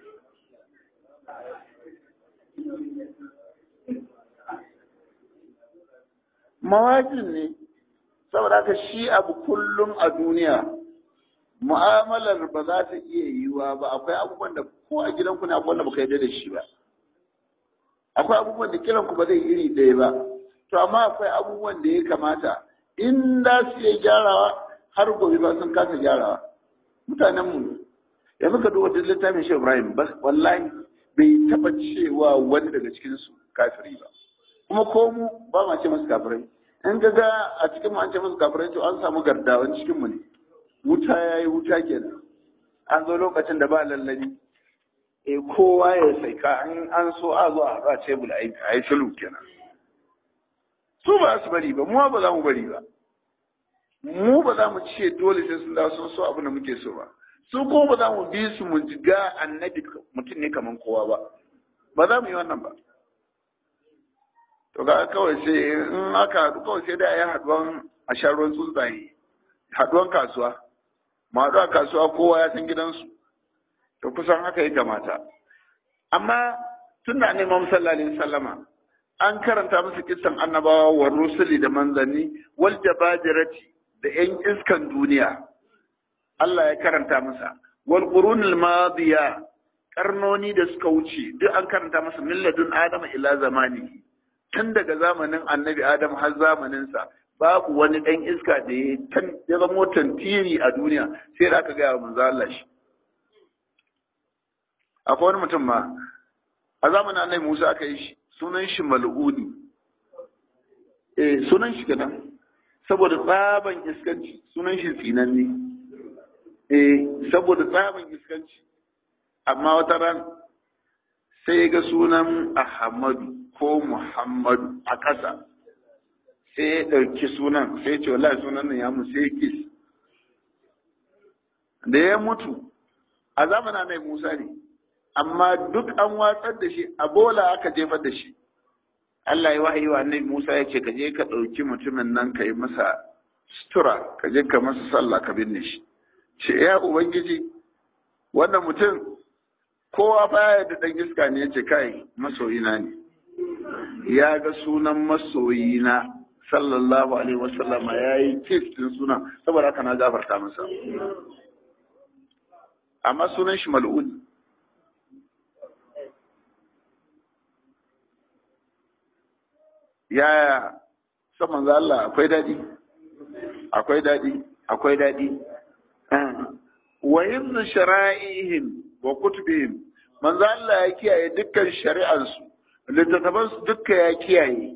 mawajin ne saboda haka shi abu kullum a duniya mu'amalar ba za ta iya yiwuwa ba akwai abubuwan da ko a gidanku ne akwai wanda baka yarda da shi ba akwai abubuwan da kiran ku ba zai iri ɗaya ba to amma akwai abubuwan da ya kamata in da su iya gyarawa har gobe ba sun kasa gyarawa mutanen mu yanzu ka duba duk littafin shi Ibrahim wallahi bai taba cewa wani daga cikin su kafiri ba kuma ko mu ba ma ce masu kafirai in ga ga a cikin mu an ce masu kafirai to an samu gardawan cikin mu ne wuta yayi wuta kenan an zo lokacin da ba lallabi e kowa ya saika an an so a zo a ba tebul a yi sulhu kenan su ba su bari ba mu ba za mu bari ba mu ba za mu ce dole sai sun dawo sun so abin da muke so ba su ko ba za mu bi su mu ga annabi mutum ne kaman kowa ba ba za mu yi wannan ba to ga kawai sai in aka haɗu kawai sai da a yi haɗuwan a sha ruwan tsuntsaye haɗuwan kasuwa ma haɗu a kasuwa kowa ya san gidansu to kusan haka ya kamata amma tun da neman sallallahu alaihi sallama an karanta musu kissan annabawa wa rusuli da manzanni wal jabajirati da yan iskan duniya Allah ya karanta masa wal qurunil madiya karnoni da suka wuce duk an karanta masa milladun adama ila zamani tun daga zamanin annabi adam har zamaninsa babu wani ɗan iska da ya zamo tantiri a duniya sai da aka gaya wa manzo Allah shi akwai wani mutum ma a zamanin annabi Musa aka yi shi sunan shi mal'uni eh sunan shi kenan saboda tsaban iskanci sunan shi tsinanne eh saboda tsaban iskanci amma wata ran sai ya ga sunan Ahmadu ko Muhammadu a ƙasa sai ya ɗauki sunan sai ce wallahi sunan nan ya mu sai kis da ya mutu a zamanin annabi Musa ne amma duk an watsar da shi a bola aka jefar da shi Allah ya wahayi wa annabi Musa ya ce ka je ka ɗauki mutumin nan ka yi masa sutura ka je ka masa sallah ka binne shi ce ya ubangiji wannan mutum kowa baya da ɗan iska ne ya ce kai masoyina ne ya ga sunan masoyina sallallahu alaihi wasallam ya yi kif din sunan saboda haka na gafarta masa amma sunan shi mal'un yaya saman za Allah akwai daɗi akwai daɗi akwai daɗi wa himnu shara'ihim wa kutubihim manzo Allah ya kiyaye dukkan shari'ansu littattafan su dukka ya kiyaye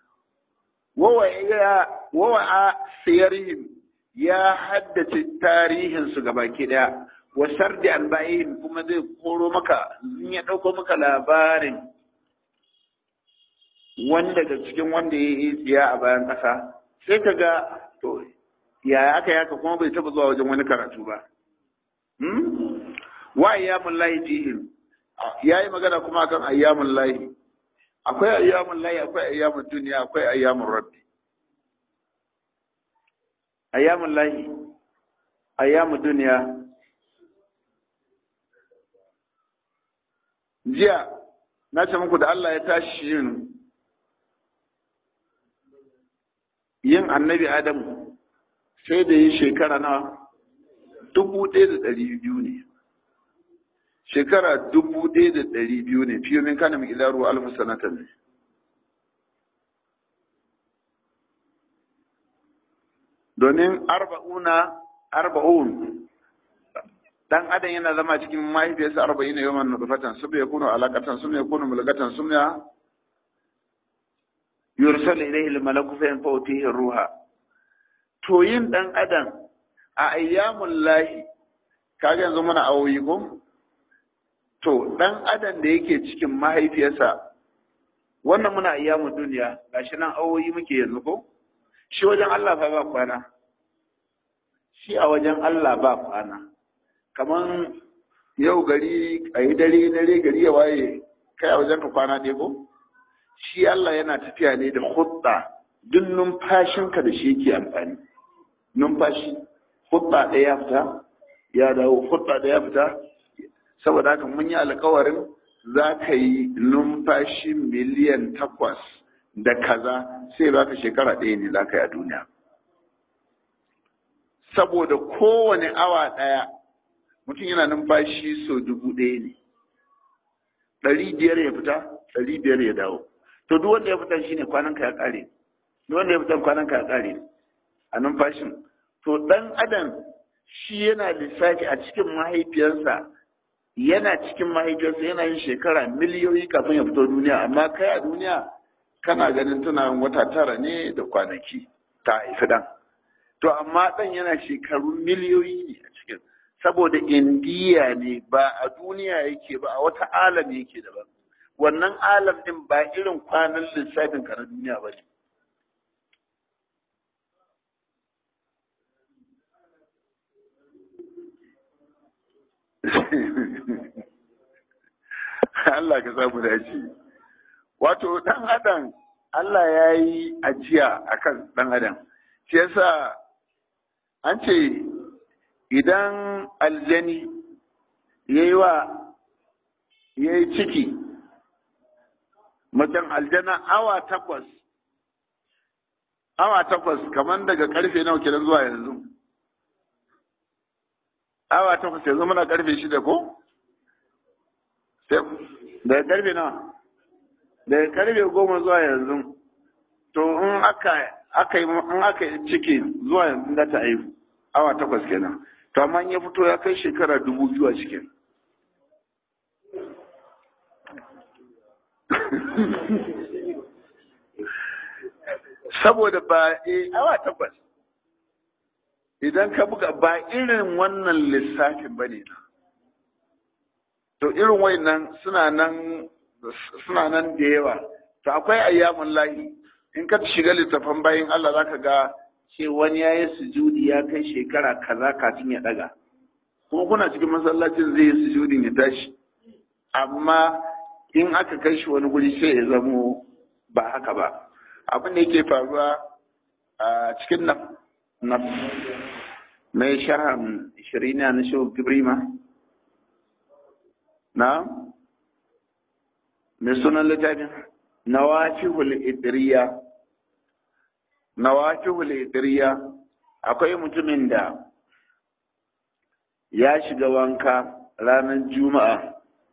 wa a siyarihim ya haddace tarihin su gabaki daya wa sardi anba'ihim kuma zai koro maka in ya dauko maka labarin wanda daga cikin wanda ya yi tsiya a bayan ƙasa sai ka ga to yaya aka yaka kuma bai taɓa zuwa wajen wani karatu ba wa ayyamun lahi fihim ya yi magana kuma akan ayyamun lahi akwai ayyamun lahi akwai ayyamun duniya akwai ayyamun rabbi ayyamun lahi ayyamun duniya jiya na ce muku da Allah ya tashi yin yin annabi Adamu sai da yi shekara na dubu ɗaya da ɗari biyu ne shekara dubu ɗaya da ɗari biyu ne fiye min kana mai ilaru alfu sanatan ne domin arba'una arba'un dan adam yana zama cikin mahaifiyarsa arba'in yawan nutfatan sun ya kunu alaqatan sun ya kunu mulgatan sun ya yursal ilayhi al-malaku fa yanfawtihi ruha to yin dan adam a ayyamul lahi kaga yanzu muna awoyi ko to dan adam da yake cikin mahaifiyarsa wannan muna ayyamun duniya gashi nan awoyi muke yanzu ko shi wajen Allah fa ba kwana shi a wajen Allah ba kwana kaman yau gari a yi dare dare gari ya waye kai a wajen ka kwana ne ko shi Allah yana tafiya ne da hudda duk numfashinka da shi yake amfani numfashi hudda ɗaya ya fita ya dawo hudda ɗaya ya fita saboda haka mun yi alkawarin za ka yi numfashi miliyan takwas da kaza sai ba ka shekara ɗaya ne za ka yi a duniya saboda kowane awa ɗaya mutum yana numfashi sau dubu ɗaya ne ɗari biyar ya fita ɗari biyar ya dawo to duk wanda ya fita shine kwanan ka ya ƙare duk wanda ya fita kwanan ka ya ƙare a numfashin to ɗan adam shi yana lissafi a cikin mahaifiyarsa yana cikin mahaifiyarsa yana yin shekara miliyoyi kafin ya fito duniya amma kai a duniya kana ganin tana wata tara ne da kwanaki ta haifi ɗan to amma ɗan yana shekaru miliyoyi ne a cikin saboda indiya ne ba a duniya yake ba a wata alam yake daban wannan alam din ba irin kwanan lissafin ka na duniya ba ne Allah ka samu dace wato dan adam Allah ya yi ajiya akan dan adam shi yasa an ce idan aljani ya yi wa ya yi ciki mutum aljana awa takwas awa takwas kamar daga karfe nawa kenan zuwa yanzu awa takwas yanzu muna karfe shida ko daga karfe nawa daga karfe goma zuwa yanzu to in aka aka yi in aka yi ciki zuwa yanzu da ta haihu awa takwas kenan to amma ya fito ya kai shekara dubu biyu a cikin saboda ba e awa takwas idan ka buga ba irin wannan lissafin ba ne to irin wayannan suna nan suna nan da yawa to akwai ayyamun lahi in ka shiga littafan bayan Allah zaka ga ce wani ya yi sujudi ya kai shekara kaza kafin ya daga kuma kuna cikin masallacin zai yi sujudin ya tashi amma in aka kai shi wani guri sai ya zamo ba haka ba abin da yake faruwa a cikin na mai sharhan shirina na shi gibrima na mai sunan littafin nawafihul idriya nawafihul idriya akwai mutumin da ya shiga wanka ranar juma'a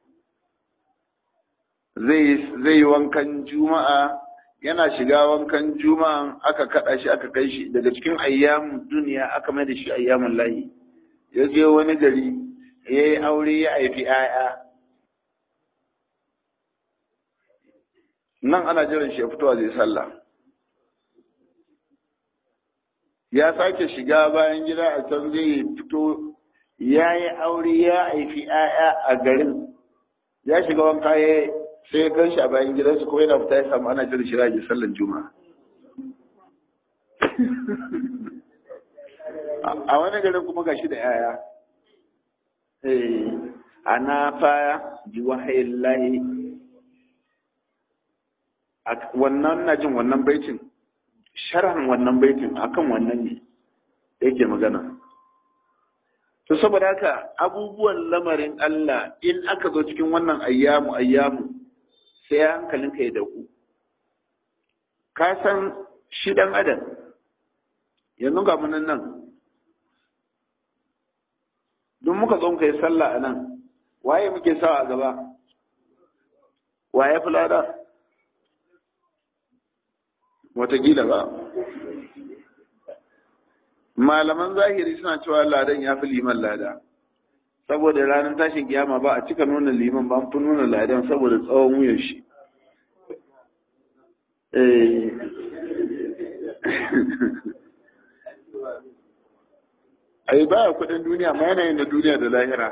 zai yi wankan juma'a yana shiga wankan juma'a aka kada shi aka kai shi daga cikin ayyamun duniya aka mai da shi ayyamun layi ya je wani gari ya yi aure ya haifi 'ya'ya nan ana jiran shi ya fitowa zai sallah ya sake shiga bayan gida a can zai fito ya yi aure ya haifi 'ya'ya a garin ya shiga wanka ya sai gan shi a bayan gidansu kuma yana fita ya samu ana jiran shi rage sallan juma'a a wani garin kuma gashi da 'ya'ya ana faya bi wahayin lahi wannan na jin wannan baitin sharhan wannan baitin akan wannan ne yake magana to saboda haka abubuwan lamarin Allah in aka zo cikin wannan ayyamu ayyamu sai hankalinka ya dauku ka san shi dan adam yanzu ga munan nan don muka zo muka yi sallah a nan waye muke sawa a gaba waye fulada watakila ba malaman zahiri suna cewa ladan ya fi liman lada saboda ranar tashin kiyama ba a cika nuna liman ba an fi nuna ladan saboda tsawon wuyan shi ai baya kudin duniya ma yanayin da duniya da lahira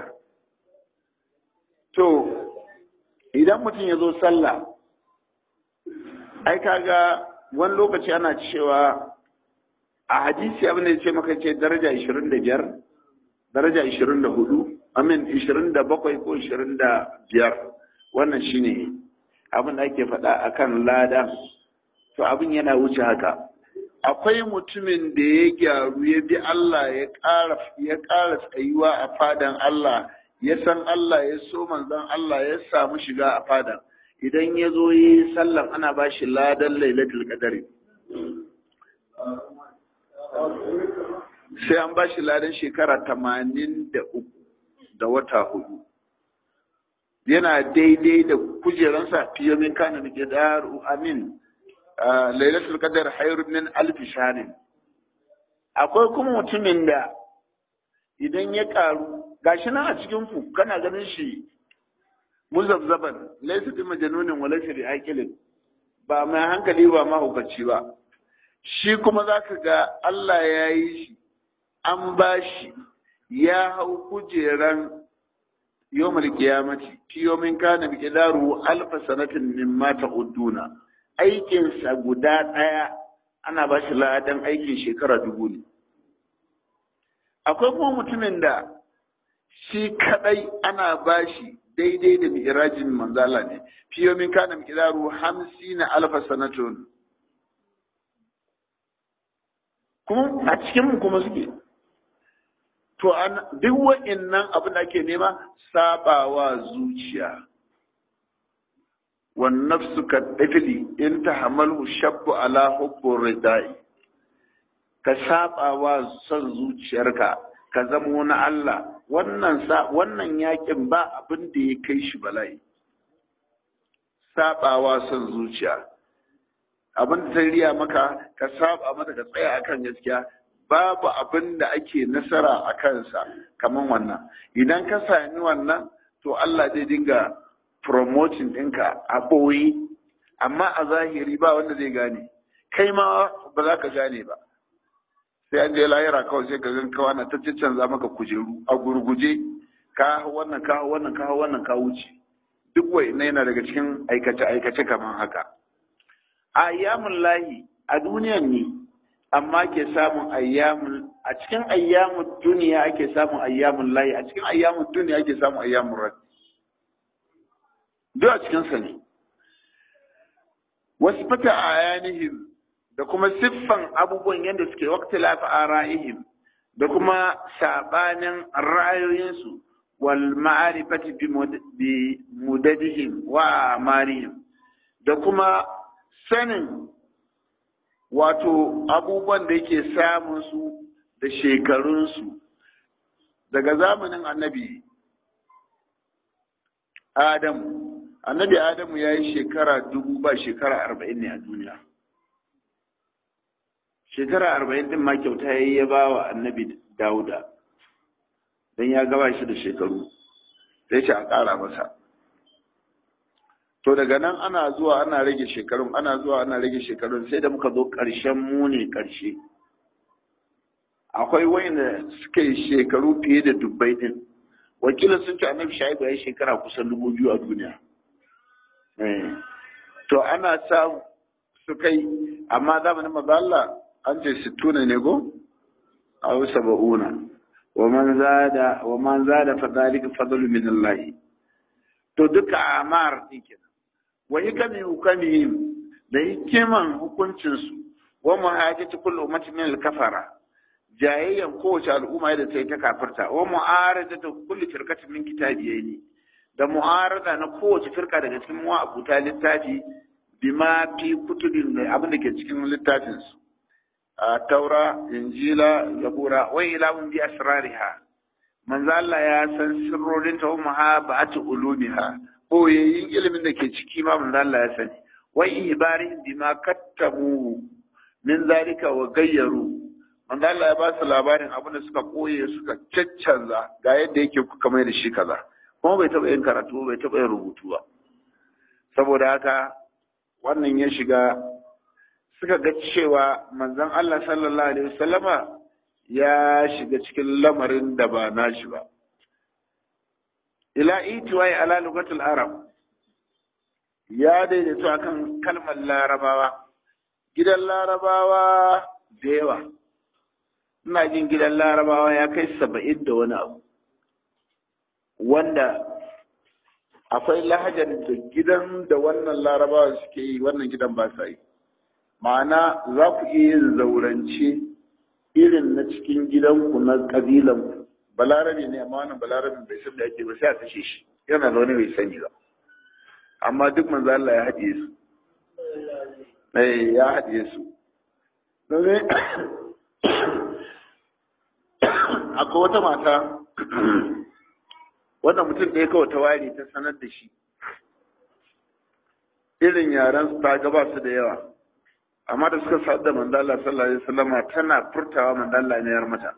to idan mutum ya zo sallah ai kaga wani lokaci ana cewa a hadisi abin da ya ce maka ce daraja 25 daraja 24 amin 27 ko 25 wannan shine abin da ake faɗa akan lada to abin yana wuce haka akwai mutumin da ya gyaru ya bi Allah ya ƙara ya ƙara tsayuwa a fadan Allah ya san Allah ya so manzon Allah ya samu shiga a fadan idan ya zo yi sallan ana ba shi ladan lailatul qadari sai an ba shi ladan shekara tamanin da uku da wata hudu yana daidai da kujeransa fiye min kana da daru amin lailatul qadar hayr min alf shanin akwai kuma mutumin da idan ya karu gashi nan a cikin ku kana ganin shi muzabzaban laysa bi majnunin wa laysa bi aqilin ba mai hankali ba mahaukaci ba shi kuma zaka ga Allah ya yi shi an ba shi ya hau kujeran yawmal qiyamati fi yawmin kana bi qidaru alf sanatin mimma ta'udduna aikinsa guda ɗaya ana ba shi ladan aikin shekara dubu ne. Akwai kuma mutumin da shi kaɗai ana ba shi daidai da mi'irajin manzala ne, fiye min kana mi'iraru hamsi na alfa sanatun. Kuma a cikinmu kuma suke. To, duk wa'in nan abin da ake nema sabawa zuciya. والنفس كالطفل إن تحمله الشاب على حب الرداء كسابا وصن zuciyarka ka zamo na Allah wannan sa wannan yakin ba abin da ya kai shi bala'i sabawa son zuciya abin da ta riya maka ka saba mata ka tsaya akan gaskiya babu abin da ake nasara a kansa kamar wannan idan ka sami wannan to Allah zai dinga promoting ɗinka a ɓoye amma a zahiri ba wanda zai gane kai ma ba za ka gane ba sai an je lahira kawai sai ka gan kawa na ta canza maka kujeru a gurguje ka wannan ka wannan ka wannan ka wuce duk wai na yana daga cikin aikace aikace kamar haka ayyamun lahi a duniyan ne amma ke samun ayyamun a cikin ayyamun duniya ake samun ayyamun lahi a cikin ayyamun duniya ake samun ayyamun rabbi duk a cikinsa ne wasu fata a yanihim da kuma siffan abubuwan yadda suke wakti lafi a ra'ihim da kuma sabanin ra'ayoyinsu wal ma'arifati bi mudadihim wa amarihim da kuma sanin wato abubuwan da yake samun su da shekarunsu daga zamanin annabi Adamu annabi Adamu ya yi shekara dubu ba shekara arba'in ne a duniya shekara arba'in din ma kyauta ya yi ya ba wa annabi Dawuda don ya gaba shi da shekaru sai ce a ƙara masa to daga nan ana zuwa ana rage shekarun ana zuwa ana rage shekarun sai da muka zo ƙarshen muni ƙarshe akwai wayanda suka yi shekaru fiye da dubbai din wakilin sun ce annabi shaibu ya yi shekara kusan dubu biyu a duniya to ana sa su kai amma zamanin maza Allah an ce sittuna ne go a saba'una wa man zada wa man zada fa dalika fadlu min Allah to duka amar din kenan wa hikami hukamihim da hikiman hukuncin su wa muhajjati kullu ummatin min al-kafara jayayyan kowace al'umma da ta yi ta kafirta wa mu'arada ta kulli firqatin min kitabiyaini da mu'arada na kowace firka daga cikin abuta littafi bima fi kutubin da abin da ke cikin littafin su a taura injila zabura wa ilahun bi asrariha manzo Allah ya san sirrorin ta umma ba'atu ulumiha boyayyin ilimin da ke ciki ma manzo Allah ya sani wa ibarihim bima kattabu min zalika wa gayyaru manzo Allah ya ba su labarin abin da suka koye suka caccanza ga yadda yake kuka mai da shi kaza kuma bai taɓa yin karatu bai taɓa yin rubutu ba saboda haka wannan ya shiga suka ga cewa manzon Allah sallallahu alaihi wasallama ya shiga cikin lamarin da ba nashi ba ila itiwai ala lugatul arab ya daidaito akan kalmar larabawa gidan larabawa da yawa ina jin gidan larabawa ya kai saba'in da wani abu wanda akwai lahajar da gidan da wannan larabawa suke yi wannan gidan ba sa yi ma'ana za ku iya yin zaurance irin na cikin gidanku na ƙabilanku balarabe ne amma wannan balarabe bai san da ake ba sai a kashe shi yana zaune bai sani ba amma duk manzo Allah ya haɗiye su eh ya haɗiye su domin akwai wata mata wanda mutum ɗaya kawai ta ware ta sanar da shi irin yaren su ta gaba su da yawa amma da suka sadu da mandala sallallahu alaihi wasallama tana furtawa mandala ne yar mata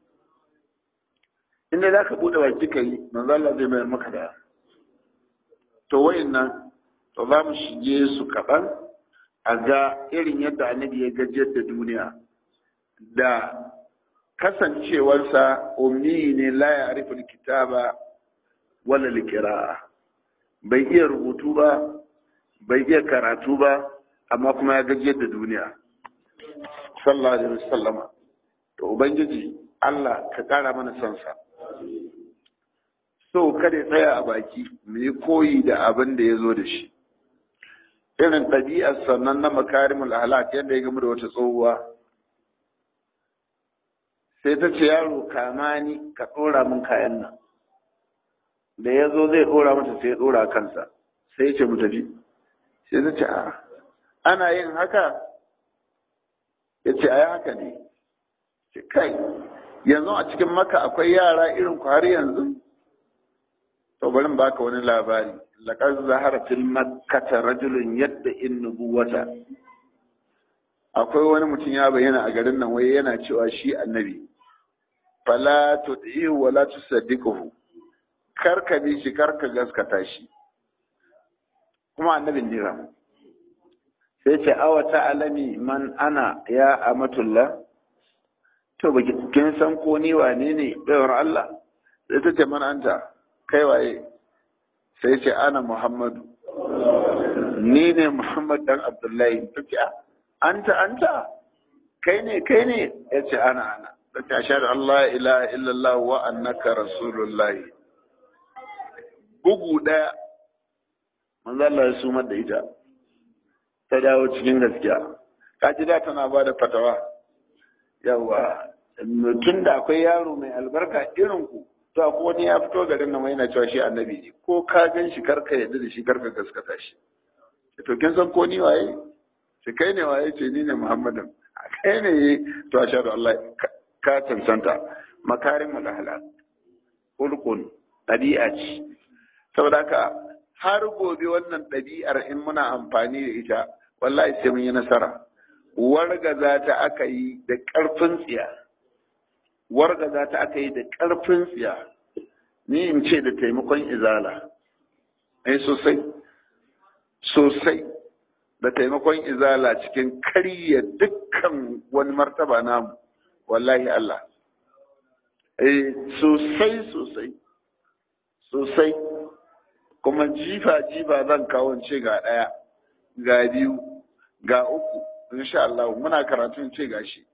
inda za ka buɗe baki ka yi mandala zai mayar maka da to wayannan to za mu shige su kaɗan a ga irin yadda annabi ya gajiyar da duniya da kasancewarsa ummi ne la ya arifin kitaba wala likira'a bai iya rubutu ba bai iya karatu ba amma kuma ya gajiyar da duniya sallallahu alaihi wasallama to ubangiji Allah ka kara mana son sa so kada ya tsaya a baki mu yi koyi da abin da ya zo da shi irin ɗabi'ar sannan na makarimul ahlak yadda ya gama da wata tsohuwa sai ta ce yaro kama ni ka ɗora min kayan nan da ya zo zai ɗora mata sai ya ɗora kansa sai ya ce mu tafi sai ta ce a ana yin haka ya ce a haka ne ce kai yanzu a cikin maka akwai yara irin ku har yanzu to bari in baka wani labari laqad zahara fil makkata rajulun yadda in nubuwata akwai wani mutum ya bayyana a garin nan wai yana cewa shi annabi fala tud'ihu wala tusaddiquhu kar ka bi shi kar ka gaskata shi kuma annabin ne sai ce awa alami man ana ya amatullah to ba kin san ko ni wane ne bayar Allah sai ta ce man anta kai waye sai ce ana Muhammadu ni ne Muhammad dan Abdullahi ta ce anta anta kai ne kai ne ya ce ana ana ta ce ashhadu Allah ilaha illallah wa annaka rasulullahi bugu daya manzo Allah ya sumar da ita ta dawo cikin gaskiya kaji da tana ba da fatawa yawa tun da akwai yaro mai albarka irin ku to ko wani ya fito garin nan yana cewa shi annabi ne ko ka gan shi karka yadda da shi karka gaskata shi to kin san ko ni waye shi kai ne waye ce ni ne muhammadin kai ne to ashhadu Allah ka cancanta makarimul ahlak ulqun ɗabi'a ce saboda haka har gobe wannan ɗabi'ar in muna amfani da ita wallahi sai mun yi nasara wargaza ta aka yi da ƙarfin tsiya wargaza ta aka yi da ƙarfin tsiya ni in ce da taimakon izala ai sosai sosai da taimakon izala cikin karya dukkan wani martaba namu wallahi Allah eh sosai sosai sosai kuma jifa-jifa zan kawo ce ga ɗaya ga biyu ga uku insha Allah muna karatun ce ga shi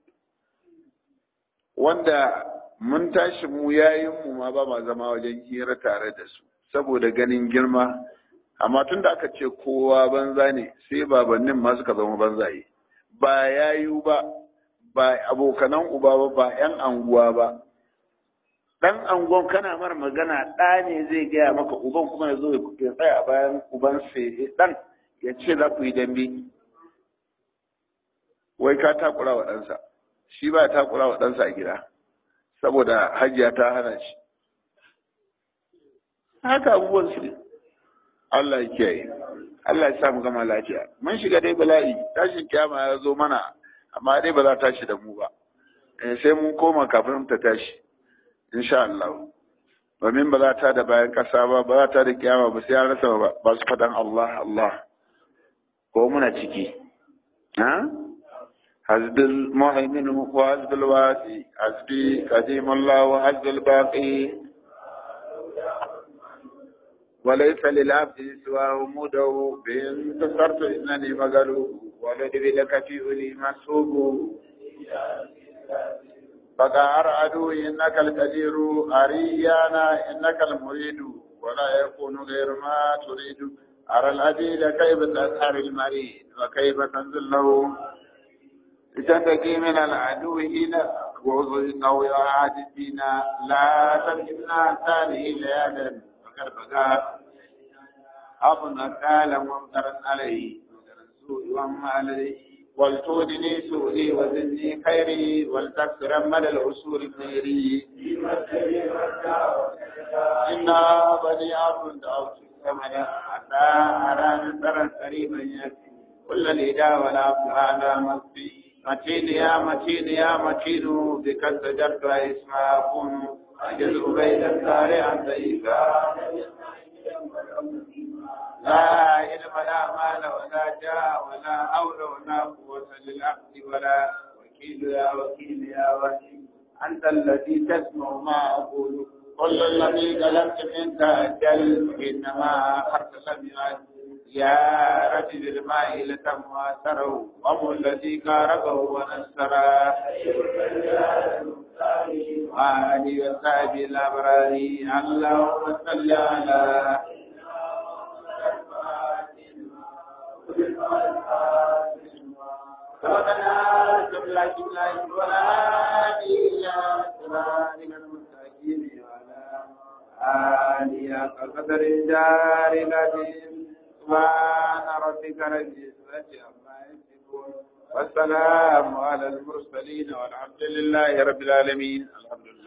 wanda mun tashi mu yayin mu ma ba ma zama wajen hira tare da su saboda ganin girma amma tun da aka ce kowa banza ne sai babannin ma suka zama banzaye ba yayu ba ba abokanan uba ba ba 'yan anguwa ba dan angon kana mar magana ɗa ne zai gaya maka uban kuma ya zo ya tsaya a bayan uban sai dan ya ce za ku yi dambe wai ka takura wa ɗansa shi ba takura wa ɗansa a gida saboda hajiya ta hana shi haka abubuwan su Allah ya kiyaye Allah ya sa mu gama lafiya mun shiga dai bala'i tashin kiyama ya zo mana amma dai ba za ta tashi da mu ba sai mun koma kafin ta tashi insha Allah domin ba za ta da bayan kasa ba ba za ta da kiyama ba sai an rasa ba su faɗan Allah Allah ko muna ciki ha حزب المهيمن وحزب الواسي حزبي قديم الله وحزب الباقي وليس للعبد سواه مده بإن انتصرت إنني مغلوب ولد لك في أولي مسوب فقهر عدو إنك القدير أريانا إنك المريد ولا يكون غير ما تريد أرى العديد كيف تسهر المريد وكيف تنزل له لتنتقي من العدو هنا وظهر انه يعاد الدين لا تمكننا ثاني ليالا فقد بقى أبنى قال ممترا عليه سوء وما عليه ولتودني سوءي وزدني خيري ولتكثر مدى العصور خيري إنا بني عبد دعوت الثمن حتى أرى نصرا قريبا يكفي كل الإله والعبد على مصفي متين يا متين يا متين بك استجرت اسما كن أجل بين الدار عن ضيفا لا علم لا مال ولا جاه ولا حول ولا قوة للعبد ولا وكيل يا وكيل يا وكيل أنت الذي تسمع ما أقول كل الذي طلبت منك أجل إنما أخذت لم يعد يا رجل الماء لتم واسره وهو الذي كاربه ونسره وآله وصحبه الأبرار اللهم صل على ربنا جملة جملة ولا هادي إلى صراطك المستقيم وعلى آله قدر الجار العظيم سبحان ربك رب العزة عما يصفون والسلام على المرسلين والحمد لله رب العالمين الحمد لله